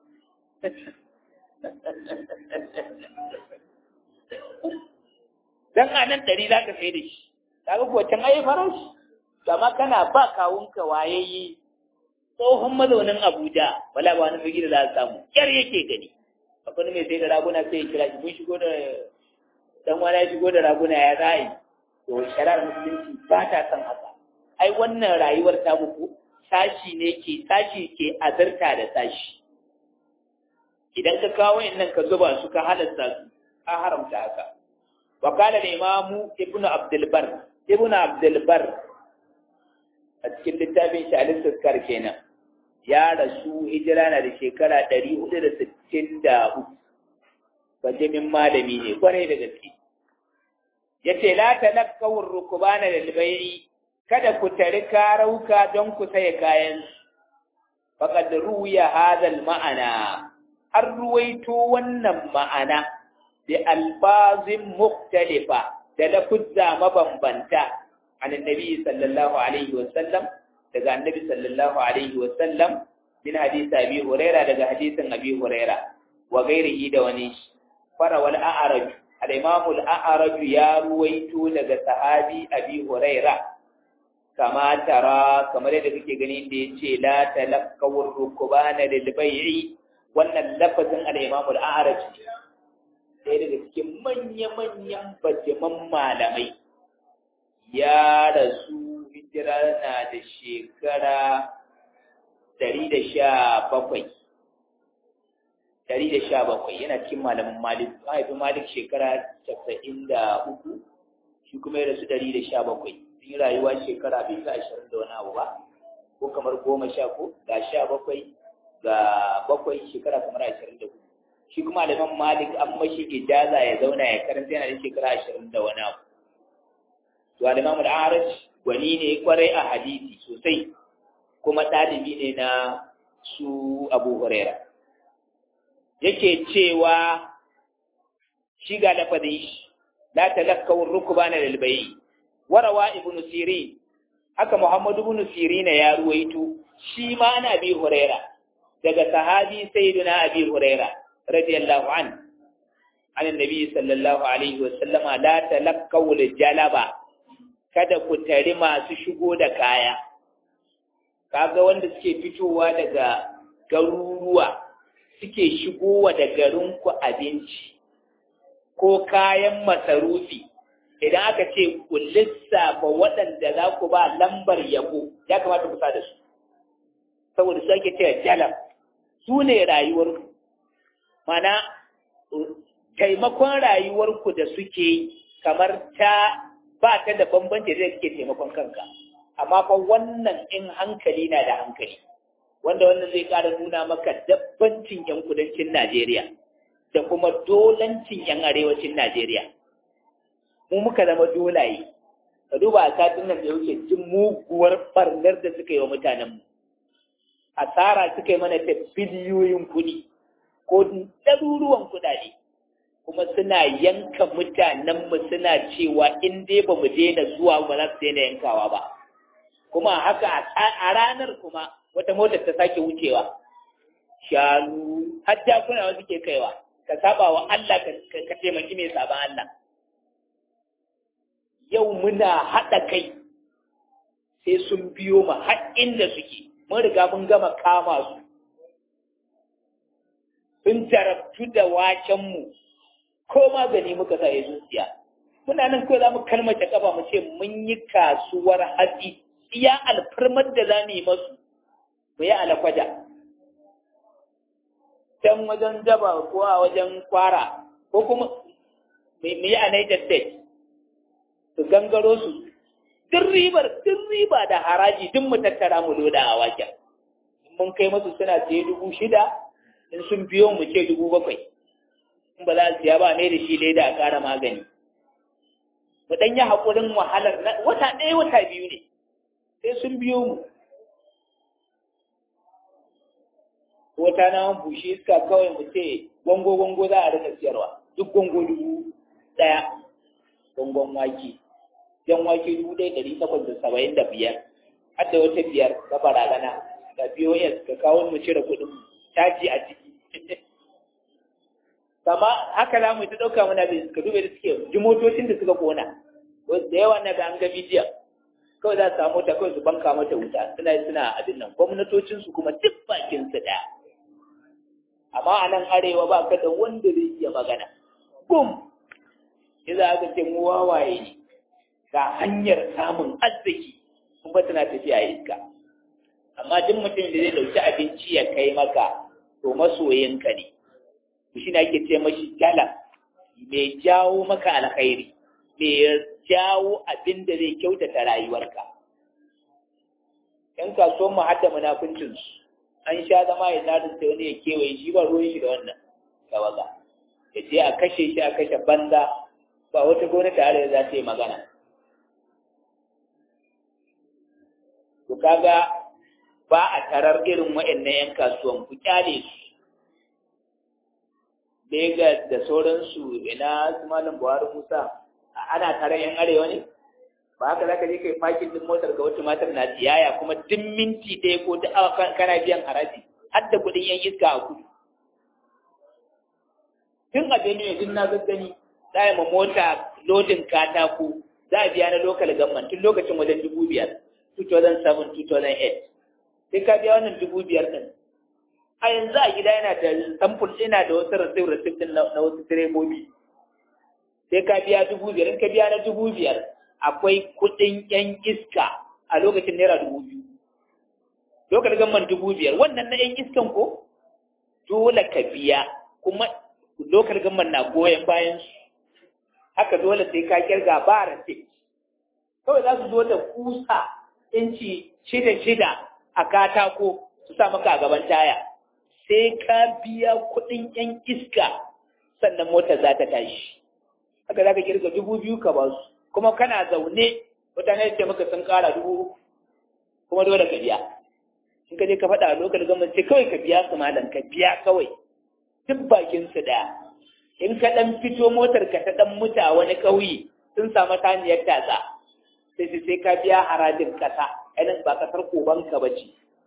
dan a nan ɗari za ka sai da shi kaga kuwa can ayi farashi kama kana ba kawunka wayayye tsohon mazaunin Abuja wala ba wani figi da za a samu kyar yake gani akwai mai sai da raguna sai ya kira shi mun shigo da dan wani ya shigo da raguna ya zai to shari'ar musulunci ba ta san haka ai wannan rayuwar ta muku sashi ne ke sashi ke azarta da sashi idan ka kawo nan ka zuba su ka halasta su ka haramta haka wa qala al-imamu ibnu abdul bar ibnu abdul bar a cikin littafin shi al-istizkar kenan ya rasu hijira na da shekara 463 bajimin malami ne kwarai da gaske yace la talaqqawur rukbana lil bai'i kada ku tari karauka don ku saya kayan faqad ruwiya hadha ma'ana har ruwaito wannan ma'ana bi albazin mukhtalifa da lafuzza mabambanta an annabi sallallahu alaihi wa sallam daga annabi sallallahu alaihi wa sallam min hadisi abi huraira daga hadisin abi huraira wa ghairihi da wani fara wal a'raj al-imam al-a'raj ya ruwaito daga sahabi abi huraira kama tara kamar yadda kake gani da yace la talaqqawur rukbana lil bai'i wannan lafazin al-imam al-a'raj sai daga cikin manya-manyan bajaman malamai ya rasu hijira na da shekara dari da sha bakwai dari da sha bakwai yana cikin malamin malik mahaifin malik shekara casa'in da uku shi kuma ya rasu dari da sha bakwai sun yi rayuwa shekara bai sa ashirin da wani abu ba ko kamar goma sha ko ga sha bakwai ga bakwai shekara kamar ashirin da hudu shi kuma aliman malik an mashi ijaza ya zauna ya karanta yana da shekara ashirin da wani abu to aliman al'araj gwani ne kwarai a hadisi sosai kuma ɗalibi ne na su abu huraira yake cewa shi ga lafazin shi la talakkawun rukubana lil bayi warawa ibn sirin haka muhammad ibn sirin ya ruwaito shi ma ana bi huraira daga sahabi sayyidina abi huraira radiyallahu an an annabi sallallahu alaihi wasallam la talaqaw jalaba kada ku tari masu shigo da kaya kaga wanda suke fitowa daga garuruwa suke shigowa da garinku abinci ko kayan masarufi idan aka ce ku lissafa waɗanda za ku ba lambar yabo ya kamata ku sa da su saboda su ake cewa jalab su ne rayuwarku mana taimakon rayuwarku da suke kamar ta ba ta da bambanci da suke taimakon kanka amma fa wannan in hankali na da hankali wanda wannan zai ƙara nuna maka dabbancin 'yan kudancin Najeriya da kuma dolancin 'yan arewacin Najeriya. Mu muka zama dolaye, ka duba a satin nan da yauke jin muguwar barnar da suka yi wa mutanenmu. Asara suka yi mana ta biliyoyin kuɗi ko ɗaruruwan kuɗaɗe, kuma suna yanka mutanenmu suna cewa in dai ba mu daina zuwa ba za su daina yankawa ba. Kuma haka a ranar kuma wata motar ta sake wucewa shanu har jakuna wasu ke kaiwa ka saba wa Allah ka taimaki mai saban Allah yau muna haɗa kai sai sun biyo mu har inda suke mun riga mun gama kama su sun jarabtu da wakenmu ko magani muka sa ya zuciya muna nan kawai za mu kalmace kafa mu ce mun yi kasuwar hatsi iya alfarmar da za mu yi masu mu yi alakwaja can wajen daba ko a wajen kwara ko kuma mu yi a Niger State su gangaro su duk ribar duk riba da haraji duk mu tattara mu loda a waken mun kai masu suna siye dubu shida in sun biyo mu ce dubu bakwai in ba za su siya ba ne da shi leda a ƙara magani mu ɗan yi haƙurin wahalar wata ɗaya wata biyu ne sai sun biyo mu wata na bushe iska kawai mu ce gwango gwango za a rika siyarwa duk gwango dubu ɗaya gwangon wake jan wake dubu ɗaya ɗari takwas da saba'in da biyar har da wata biyar ta baragana ga POS ka kawo mu cire kuɗin caji a ciki kama haka za mu ta ɗauka muna da suka dube da suke ji motocin da suka kona da yawa na ga an ga bidiyon kawai za su samu ta kawai su banka mata wuta suna suna abin nan gwamnatocinsu kuma duk bakin su ɗaya amma a nan arewa ba ka da wanda zai iya magana bum ya za ka ce mu wawaye ne ga hanyar samun arziki kuma tana tafiya iska amma duk mutum da zai dauki abinci ya kai maka to masoyinka ne shi ne ake ce mashi jala mai jawo maka alkhairi mai jawo abin da zai kyautata rayuwarka yan kasuwan mu hadda munafuncinsu an sha zama ya zaɗin sai wani ya kewaye shi ba ruwan shi da wannan tawaga ya ce a kashe shi a kashe banza ba wata gwamnati tare za ta yi magana to kaga ba a tarar irin waɗannan yan kasuwan ku kyale su Legas da sauransu ina su malam Buhari Musa ana tarar yan arewa ne ba haka za ka je kai fakin din motar ga wata matar na tiyaya kuma duk minti ɗaya ko duk awa kana biyan haraji har da kuɗin yan iska a kudu tun a Benue duk na gaggani za a ma mota lodin katako za a biya na local government tun lokacin wajen dubu biyar 2007-2008 sai ka biya wannan dubu biyar ɗin a yanzu a gida yana da samfur ina da wasu rasif rasif ɗin na wasu direbobi sai ka biya dubu biyar in ka biya na dubu biyar akwai kuɗin yan iska a lokacin naira dubu biyu lokacin gamman dubu biyar wannan na yan iskan ko dole ka biya kuma lokacin gamman na goyon bayan su haka dole sai ka kirga ba rasif kawai za su zo da kusa inci shida shida a katako su sa maka a gaban taya sai ka biya kuɗin yan iska sannan motar za ta tashi haka za ka kirga dubu biyu ka ba su kuma kana zaune mutane ce maka sun ƙara dubu uku kuma dole ka biya in ka je ka faɗa a lokacin gwamnati ce kawai ka biya su malam ka biya kawai duk bakin su ɗaya in ka ɗan fito motar ka ta ɗan muta a wani ƙauye sun samu taniyar tatsa sai sai sai ka biya harajin ƙasa ainihin ba ƙasar kobanka ba ce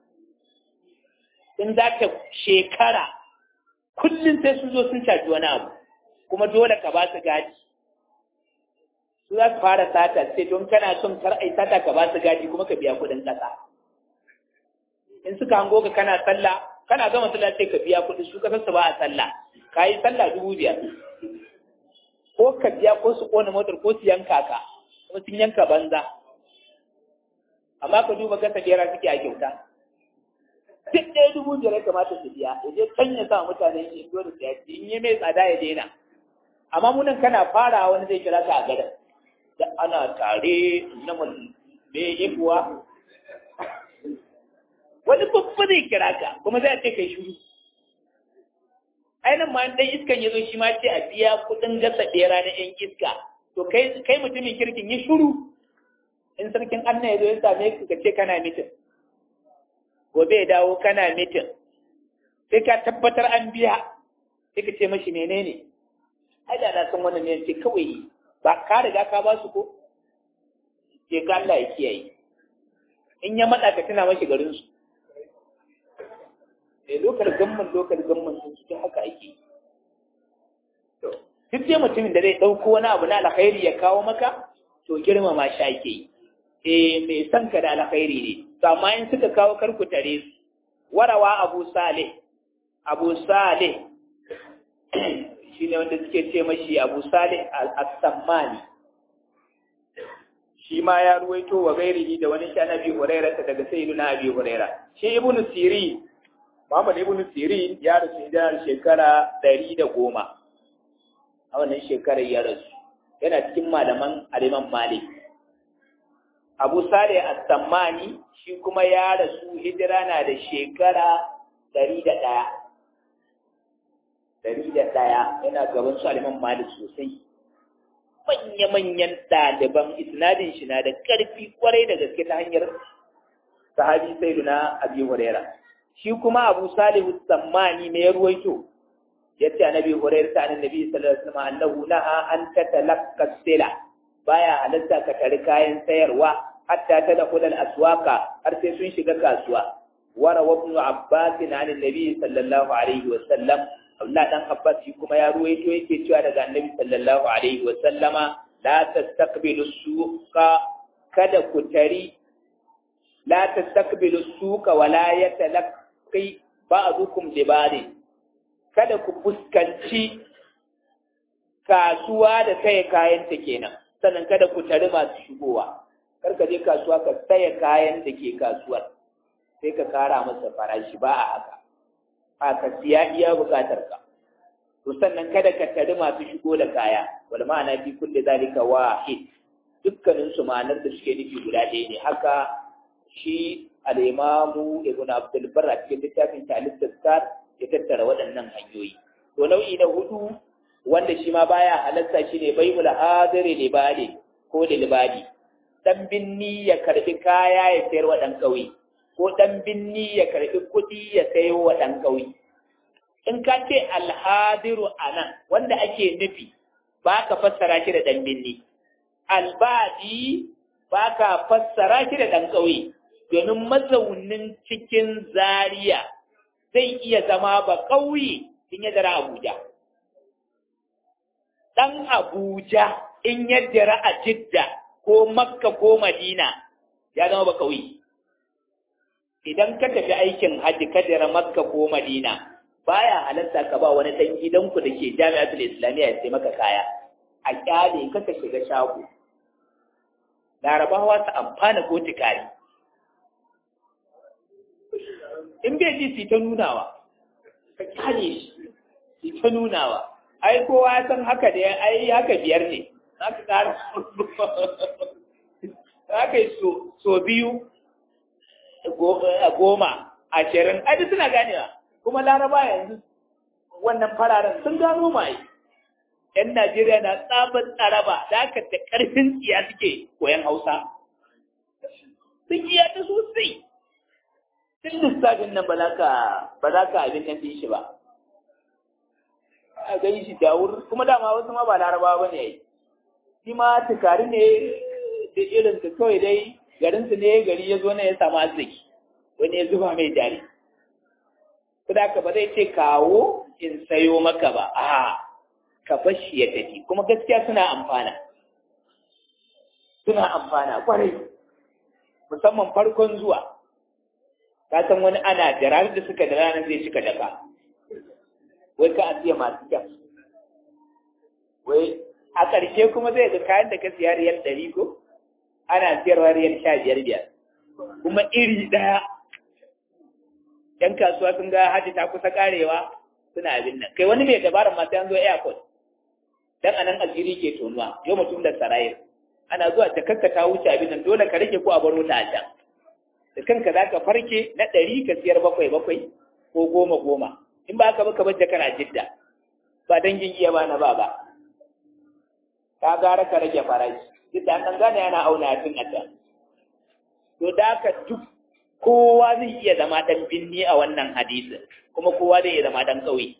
in za ka shekara kullum sai sun zo sun caji wani abu kuma dole ka ba su gadi su za su fara sata sai don kana son kar ai sata ka ba su gadi kuma ka biya kuɗin ƙasa in suka hango ka kana sallah kana gama sallah sai ka biya kuɗi su kasar su ba a sallah ka yi sallah dubu biyar ko ka biya ko su ƙona motar ko su yanka ka kuma sun yanka banza amma ka duba gasa gera suke a kyauta duk ɗaya dubu biyar ya kamata su biya ya je can ya sa mutane ya zo da siyaci in yi mai tsada ya daina amma munan kana fara wani zai kira ka a gadan da ana tare na me kuwa wani babba zai kira ka kuma zai ce kai shuru ainihin ma dan iskan ya zo shi ma ce a biya kuɗin gasa ɗera na yan iska to kai kai mutumin kirkin yi shuru in sarkin anna ya zo ya same ka ce kana mitin gobe ya dawo kana mitin sai ka tabbatar an biya sai ka ce mashi menene ai da na san wannan ne ce kawai ba ka riga ka ba su ko ce ka Allah ya kiyaye in ya matsa ka tuna mashi garin su eh lokal gamman lokal gamman sun cikin haka ake to duk dai mutumin da zai dauko wani abu na alkhairi ya kawo maka to girmama shi ake yi eh mai son ka da alkhairi ne to amma in suka kawo karku tare su warawa abu salih abu salih shi ne wanda suke ce mashi abu salih al-sammani shi ma ya ruwaito wa gairihi da wani shan abi huraira ta daga sayyidu na abi huraira shi ibnu sirin muhammad ibnu sirin ya rasu idan shekara ɗari da goma a wannan shekarar ya rasu yana cikin malaman aliman malik abu salih as-sammani shi kuma ya rasu hijira na da shekara ɗari da ɗaya ɗari da ɗaya yana gaban su aliman malik sosai manya-manyan ɗaliban isnadin shi na da ƙarfi kwarai da gaske ta hanyar sahabi sai na abi huraira shi kuma abu salihu sammani mai ruwaito ya ce annabi huraira ta annabi sallallahu alaihi wasallam annahu naha an tatalaqqa sila baya halatta ka tari kayan sayarwa hatta ta da kudal aswaka har sai sun shiga kasuwa wara wa ibn abbas an annabi sallallahu alaihi wasallam Allah dan Abbas shi kuma ya ruwaito yake cewa daga Annabi sallallahu alaihi wa sallama la tastaqbilu suqa kada ku tari la tastaqbilu suqa wa la yatalaqi ba'dukum li ba'd kada ku fuskanci kasuwa da saye kayan ta kenan sannan kada ku tari masu shigowa kar ka je kasuwa ka saye kayan da ke kasuwar sai ka kara masa farashi ba a haka a ka siya iya bukatar ka to sannan kada ka tari masu shigo da kaya wal ma'ana fi kulli zalika wahid dukkanin su ma'anar da suke nufi guda ɗaya ne haka shi al-imamu ibn abdul barr a cikin littafin talib tazkar ya tattara waɗannan hanyoyi to nau'i na hudu wanda shi ma baya halatta shine baibul hadiri libali ko libali dan binni ya karbi kaya ya sayar wa dan kauye ko dan binni ya karbi kuɗi ya sayo wa dan kauye in ka ce alhadiru anan wanda ake nufi ba ka fassara shi da dan binni albadi ba ka fassara shi da dan kauye domin mazaunin cikin zaria zai iya zama ba kauye in ya dara abuja dan abuja in ya dara a jidda ko makka ko madina ya zama ba kauye idan ka tafi aikin hajji ka dara makka ko madina baya halatta ka ba wani dan gidanku da ke jami'atul islamiyya ya sai maka kaya a kyale ka ka shiga shago larabawa su amfana ko tikari in bai ji su ta nunawa ka kyale shi su ta nunawa ai kowa ya san haka da ai haka biyar ne haka ƙara haka yi so biyu goma ashirin ai suna ganewa kuma laraba yanzu wannan fararen sun gano mai yan najeriya na tsabar tsaraba da aka da karfin tsiya suke koyan hausa sun iya ta sosai tun lissafin nan ba za ka abin nan shi ba a gani shi dawur kuma dama wasu ma ba laraba ba ne shi ma tukari ne duk irin su kawai dai garin su ne gari ya zo na ya samu arziki wani ya zuba mai jari Kuda ka ba zai ce kawo in sayo maka ba, a ka bashi ya tafi, kuma gaskiya suna amfana. Suna amfana kwarai, musamman farkon zuwa. Ka san wani ana da ranar da suka da ranar zai cika daka. Wai ka asiya masu kyau. Wai a ƙarshe kuma zai ga kayan da ka siya riyal ɗari ko? Ana siyarwa riyal sha biyar biyar. Kuma iri ɗaya ‘yan kasuwa sun ga hajji ta kusa karewa suna abin nan. Kai wani mai dabarar masu yanzu airport, dan anan aljiri ke tonuwa, yau mutum da sarayir. Ana zuwa ta kanka ta wuce abin nan dole ka rike ko a baro ta a can. Da kanka za ka farke na ɗari ka siyar bakwai bakwai ko goma goma. In ba ka ba ka bar kana jidda. Ba dangin iya ba na ba ba. Ka gara ka rage farashi. Duk da an gane yana auna tun a can. To da ka duk kowa zai iya zama ɗan binni a wannan hadisin kuma kowa zai iya zama ɗan ƙauye.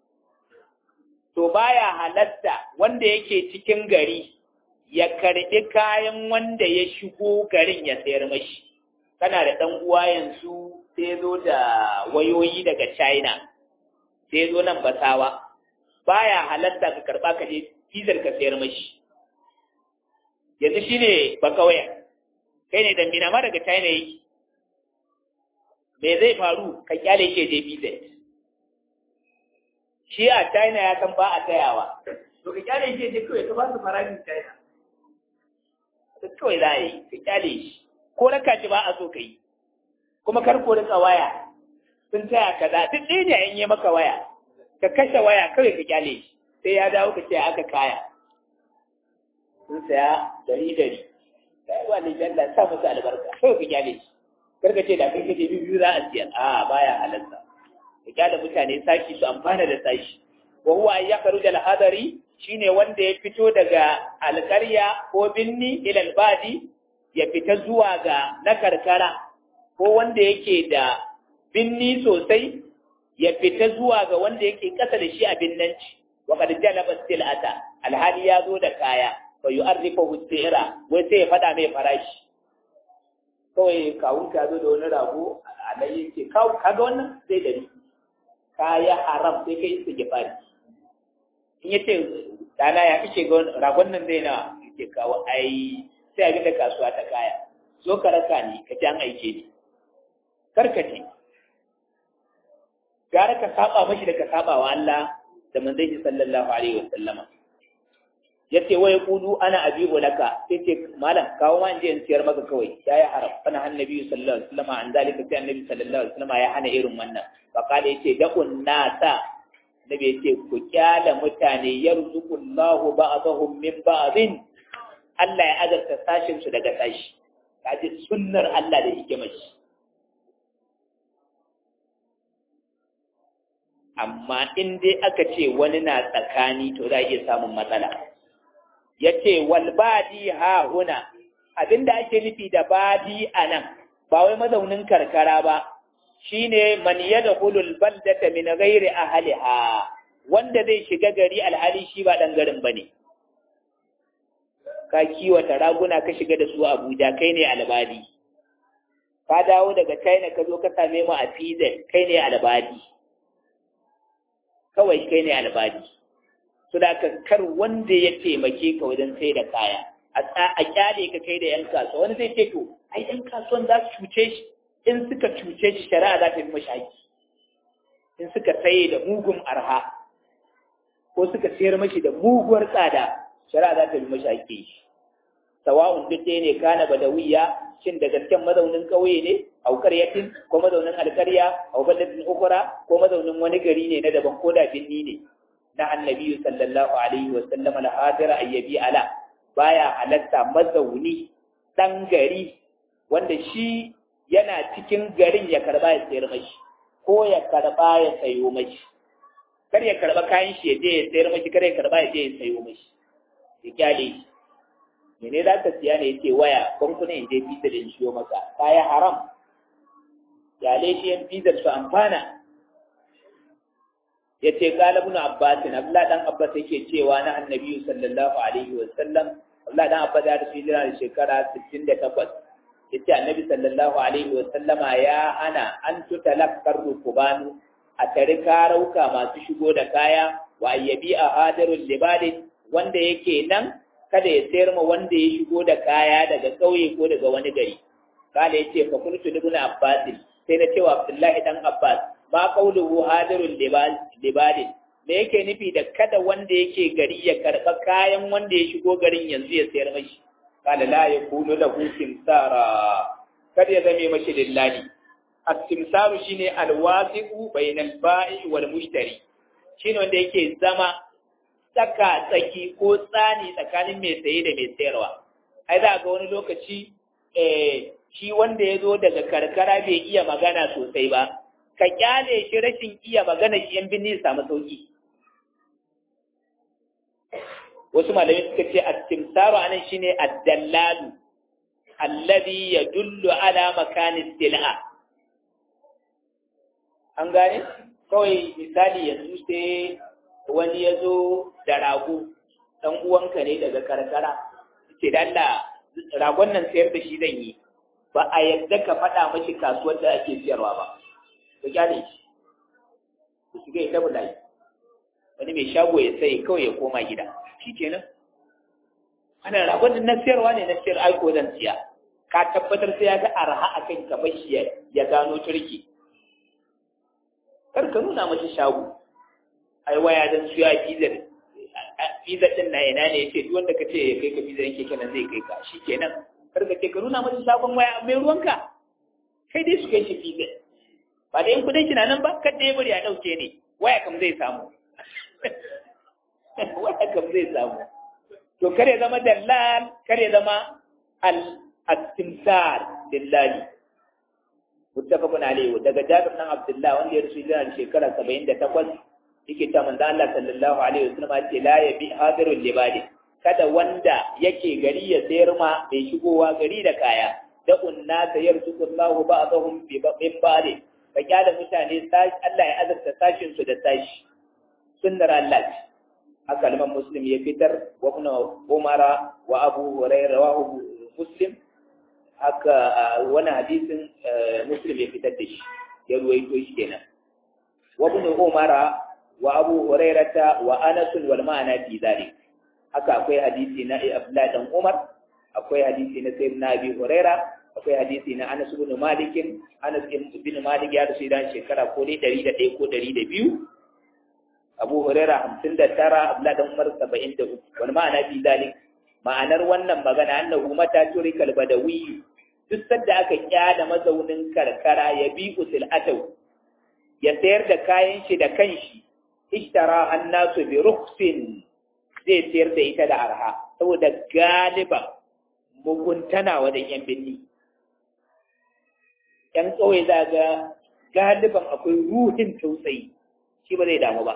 To baya halatta wanda yake cikin gari ya karɓi kayan wanda ya shigo garin ya sayar mashi. Kana da ɗan uwa yanzu sai zo da wayoyi daga China, sai zo nan basawa. Baya halatta ka karɓa ka je fizar ka sayar mashi. Yanzu shi ne bakawaya, kai ne dambina ma daga China yake. me zai faru ka kyale shi je BZ shi a China ya san ba a tayawa to ka kyale shi je kawai ka ba su farashin China da kawai za a yi ka kyale shi ko raka ji ba a so ka yi kuma kar ko rika waya sun taya kaza duk ɗaya ne an yi maka waya ka kashe waya kawai ka kyale shi sai ya dawo ka ce aka kaya sun saya dari dari kai wa ne jalla sa musu albarka kawai ka kyale shi karka ce da kai kace biyu za a siya a baya halatta ka kyale mutane sashi su amfana da sashi wa huwa ay yakhruj al hadari shine wanda ya fito daga alƙarya ko binni ila albadi ya fita zuwa ga na karkara ko wanda yake da binni sosai ya fita zuwa ga wanda yake kasa da shi a binnanci wa qad jalaba silata alhali ya zo da kaya fa yu'arrifu sira wai sai ya fada mai farashi kawai kawun ka zo da wani rago a nan yake kawo kaga wannan sai dari kaya haram sai kai su gifari in yace dana ya fice ga ragon nan zai na yake kawo ai sai abin da kasuwa ta kaya zo ka raka ni ka ji an aike ni karkace gara ka saba mashi da ka saba wa Allah da manzon sallallahu alaihi wasallama yace wai kudu ana abibu laka sai ce malam kawo ma inje in siyar maka kawai yayi haram kana annabi sallallahu alaihi wasallam an zalika sai annabi sallallahu alaihi wasallam ya hana irin wannan fa kada yace da'un nasa nabi yace ku kyala mutane yarzuqullahu ba'dahum min ba'din Allah ya azarta sashin su daga sashi kaji sunnar Allah da yake mashi amma in dai aka ce wani na tsakani to za a iya samun matsala ya ce walbadi ha huna abinda ake nufi da badi a nan ba wai mazaunin karkara ba shine man yadkhulul baldata min ghairi ahliha wanda zai shiga gari alhali shi ba dan garin bane ka kiwata raguna ka shiga da su Abuja kai ne albadi ka dawo daga China ka zo ka same mu a Pizza kai ne albadi kawai kai ne albadi su da kar wanda ya taimake ka wajen sai da kaya a kyale ka kai da 'yan kasuwa wani zai ce to ai 'yan kasuwan za su cuce shi in suka cuce shi shari'a za ta yi mashi haƙi in suka saye da mugun arha ko suka sayar mashi da muguwar tsada shari'a za ta yi mashi haƙi sawa'un duk ɗaya ne kana badawiya shin da gasken mazaunin ƙauye ne a ƙaryatin ko mazaunin alƙarya a balatin ukura ko mazaunin wani gari ne na daban ko da binni ne na annabi sallallahu alaihi wa sallam al-hadira ayyabi ala baya halatta mazauni dan gari wanda shi yana cikin garin ya karba ya sayar mashi ko ya karba ya sayo mashi kar ya karba kayan shi ya je ya sayar mashi kar ya karba ya je ya sayo mashi ya kyale shi mene za ka siya ne yace waya bankuna in je fitar in shiyo maka kaya haram kyale shi yan fitar su amfana ya ce kala ibn abbas abdullah dan abbas yake cewa na annabi sallallahu alaihi wa sallam Allah dan Abba da su jira da shekara 68 yace Annabi sallallahu alaihi wa sallama ya hana an tutalakkar rukubanu a tare karauka masu shigo da kaya wa ayyabi a hadarul libadin wanda yake nan kada ya sayar ma wanda ya shigo da kaya daga ƙauye ko daga wani gari kala yace fa kuntu ibn Abbas sai na cewa Abdullahi dan Abbas ma qawluhu hadarul libadin me yake nufi da kada wanda yake gari ya karɓa kayan wanda ya shigo garin yanzu ya sayar mashi kala la ya kunu lahu simsara kada ya zame mashi lillahi as-simsaru shine al-wasiqu bainal ba'i wal mushtari shine wanda yake zama tsaka tsaki ko tsani tsakanin mai saye da mai sayarwa ai za ga wani lokaci eh shi wanda ya zo daga karkara bai iya magana sosai ba ka kyale shi rashin iya magana shi yan binni samu sauki wasu malamai suka ce at-timsaru anan shine ad-dallalu alladhi yadullu ala makani sil'a an gane kawai misali yanzu sai wani ya zo da rago dan uwanka ne daga karkara ce da Allah ragon nan sayar da shi zan yi ba a yadda ka faɗa mashi kasuwar da ake siyarwa ba ka gyale shi ku shiga ya tabu layi wani mai shago ya sai kawai ya koma gida shi kenan ana ragon na siyarwa ne na siyar aiko zan siya ka tabbatar sai ya ga arha a kan ka bashi ya gano turki kar ka nuna mashi shago ai waya dan suya fizar fizar din na ina ne yace duk wanda ka ce ya kai ka fizar yake kenan zai kai ka shi kenan kar ka ce ka nuna mashi shagon waya mai ruwanka kai dai su kai shi fizar ba da yin kudin shi na nan ba kada ya bari a ɗauke ne waya kam zai samu waya kam zai samu to kare zama dallal kare zama al-istimsar lillahi muttafaqun alayhi daga Jabir bin Abdullah wanda ya rasu da shekara 78 yake ta manzo Allah sallallahu alaihi wasallam ce la yabi hadirul libadi kada wanda yake gari ya sayar ma mai shigowa gari da kaya da unna sayarzuqullahu ba'dahum bi ba'd ka kyala mutane Allah ya azurta sashin su da sashi sunnar Allah ce haka liman muslim ya fitar wa ibn umara wa abu hurairah wa muslim haka wani hadisin muslim ya fitar da shi ya ruwaito shi kenan wa ibn umara wa abu hurairah wa anas wal ma'ana fi zalik haka akwai hadisi na Abdullah dan Umar akwai hadisi na sayyidina Abi Hurairah akwai hadisi na Anas ibn Malik Anas ibn Malik ya rasu dan shekara ko dai 101 ko 102 Abu Huraira 59 Abdullah dan Umar 73 wal ma'ana fi dalik ma'anar wannan magana annahu mata turikal badawi duk sadda aka kyada mazaunin karkara ya bi usul atau ya sayar da kayan shi da kanshi ishtara annasu bi rukhsin zai sayar da ita da arha saboda galiban muguntana wajen yan binni ‘yan ƙauye za ga galiban akwai ruhin tausayi shi ba zai damu ba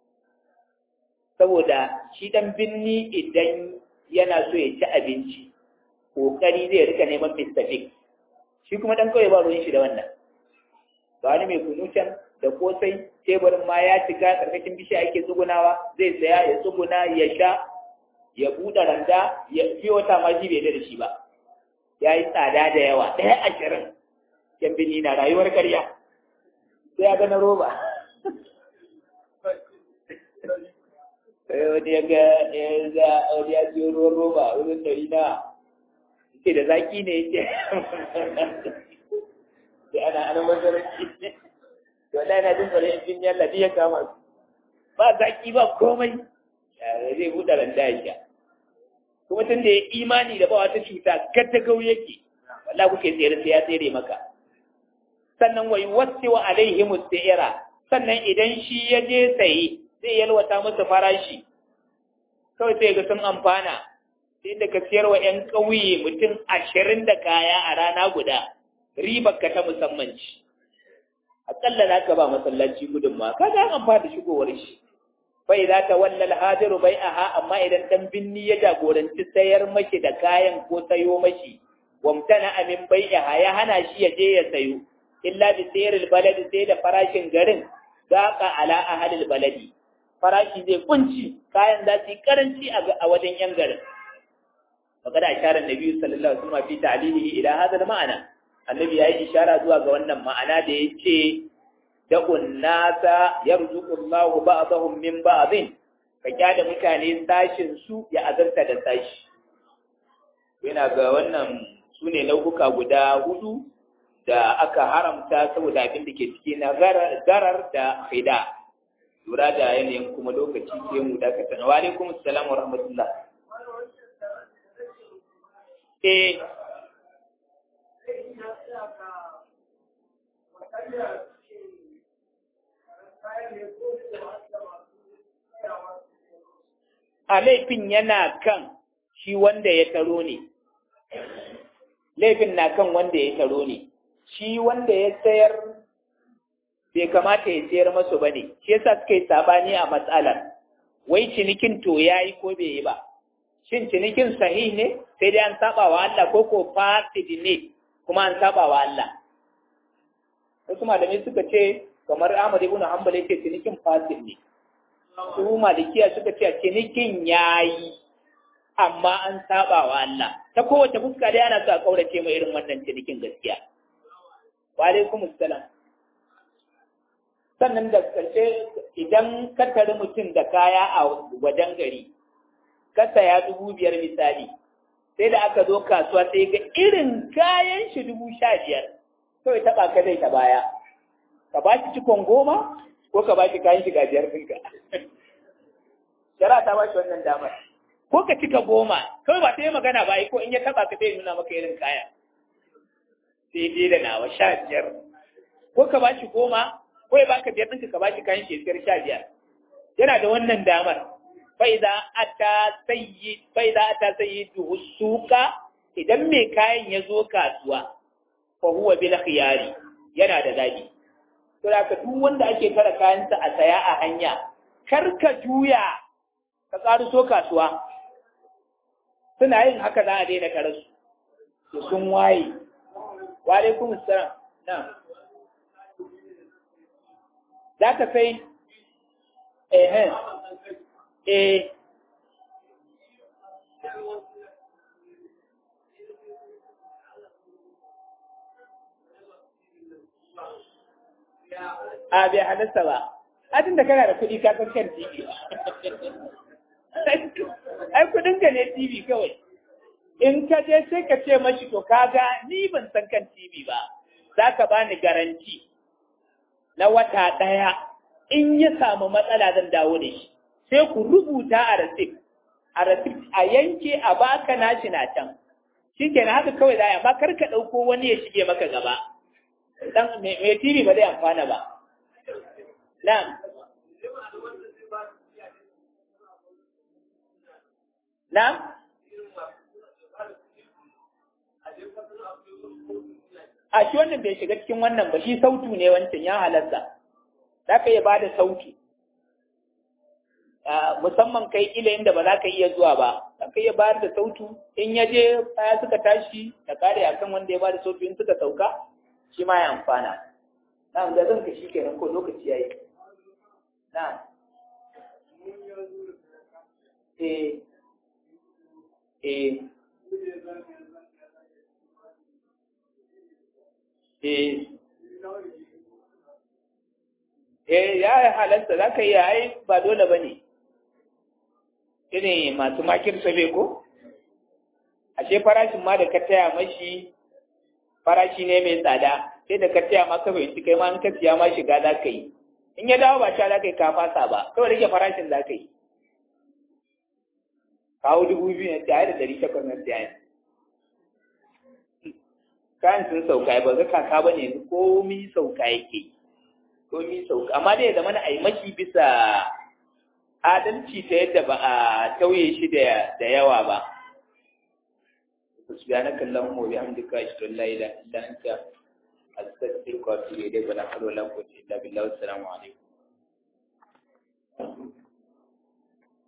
saboda shi ɗan binni idan yana so ya ci abinci ƙoƙari zai rika neman Mr. Big shi kuma ɗan ƙauye ba ruwan shi da wannan ba wani mai kunu can da kosai teburin ma ya cika ƙarƙashin bishiya ake tsugunawa zai saya ya tsuguna ya sha ya buɗe randa ya fi wata ma shi bai da shi ba ya yi tsada da yawa ɗaya ashirin yan bini na rayuwar karya sai ya gana roba wani ya ga ya ga wani ya siyo ruwan roba wurin dari na ce da zaki ne yake sai ana ana masaranci to Allah yana jin tsoron yan yalla ya kama su ba zaki ba komai zai buɗe randa ya sha kuma tun da ya imani da ba wata cuta gata gau yake wala kuke tsere sai ya tsere maka sannan wai wasu wa alaihi musta'ira sannan idan shi ya je saye zai yalwata masa farashi kawai sai ga sun amfana sai da ka siyar wa 'yan ƙauye mutum ashirin da kaya a rana guda ribar ka ta musamman ci aƙalla za ka ba masallaci gudunma ka ga an amfana da shigowar shi bai za ta wallal hadiru bai aha amma idan dan binni ya jagoranci sayar mashi da kayan ko sayo mashi wamtana amin bai ya hana shi ya je ya sayo illa bi sayaril baladi sai da farashin garin zaqa ala ahalil baladi farashi zai kunci kayan za su yi karanci a wajen yan garin faqad ashara an-nabi sallallahu alaihi wasallam fi ta'lilihi ila hadha al-ma'na annabi yayi ishara zuwa ga wannan ma'ana da yace da'un nasa yarzuqu Allahu ba'dahum min ba'dhin ka kyada mutane sashin su ya azarta da sashi yana ga wannan sune nau'uka guda hudu da aka haramta saboda abin da ke ciki na garar da khida lura da yanayin kuma lokaci sai mu dakata wa alaikum assalam wa rahmatullah eh a laifin yana kan shi wanda ya taro ne laifin na kan wanda ya taro ne shi wanda ya sayar bai kamata ya sayar masu ba ne shi yasa suka yi sabani a matsalar wai cinikin to ya yi ko bai yi ba shin cinikin sahih ne sai dai an saba wa Allah ko ko fasid ne kuma an saba wa Allah wasu malamai suka ce kamar Ahmad ibn Hanbal yake cinikin fasid ne su malikiya suka ce cinikin yayi amma an saba wa Allah ta kowace fuska dai ana so a kaurace mai irin wannan cinikin gaskiya wa alaikum assalam sannan da karshe idan ka tari mutum da kaya a wajen gari ka saya dubu biyar misali sai da aka zo kasuwa sai ga irin kayan shi dubu sha biyar kawai taɓa ka zai ta baya ka ba shi cikon goma ko ka ba shi kayan shiga biyar ɗinka shara ta ba shi wannan damar ko ka cika goma kawai ba ta yi magana ba ko in ya taɓa ka zai nuna maka irin kaya sai dai da nawa sha biyar ko ka ba shi goma ko ya baka biyar ɗinka ka ba shi kayan shi sha biyar yana da wannan damar faiza ata sayyi faiza ata sayyidu suka idan mai kayan ya zo kasuwa fa huwa bil khiyari yana da zabi to da duk wanda ake kara kayansa a saya a hanya kar ka juya ka karu so kasuwa suna yin haka za a daina karasu to sun waye wa alaikum assalam na'am za ka sai eh eh a bai halitta ba adin da kana da kuɗi ka san kan TV ai kuɗin ka ne TV kawai in ka je sai ka ce mashi to kaga ni ban san kan TV ba za ka bani garanti na wata ɗaya in ya samu matsala zan dawo da shi sai ku rubuta a rasif a rasif a yanke a baka nashi na can shi kenan haka kawai za a amma kar ka ɗauko wani ya shige maka gaba dan mai tv ba zai amfana ba na'am na'am a shi wannan bai shiga cikin wannan ba shi sautu ne wancan ya halatta za ka iya ba da sautu musamman kai ila inda ba za ka iya zuwa ba za ka iya bayar da sautu in ya je kaya suka tashi da kare a kan wanda ya ba da sautu in suka sauka shi ma ya amfana na da zan ka shi kenan ko lokaci ya yi na eh eh eh eh ya halatta za ka iya ai ba dole ba ne irin masu makir sabe ko ashe farashin ma da ka taya mashi farashi ne mai tsada sai da ka taya ma ka fahimci kai ma in ka siya ma shiga za ka yi in ya dawo ba ta za ka yi ka fasa ba kawai rage farashin za ka yi kawo dubu biyu na siya da ɗari takwas na siya kayan sun sauka ba ga kaka ba ne komi sauka yake komi sauka amma dai zama na aimashi bisa adalci ta yadda ba a tauye shi da yawa ba سبحانك اللهم وبحمدك أشهد أن لا إله إلا أنت أستغفرك وأتوب إليك ولا حول ولا قوة إلا بالله والسلام عليكم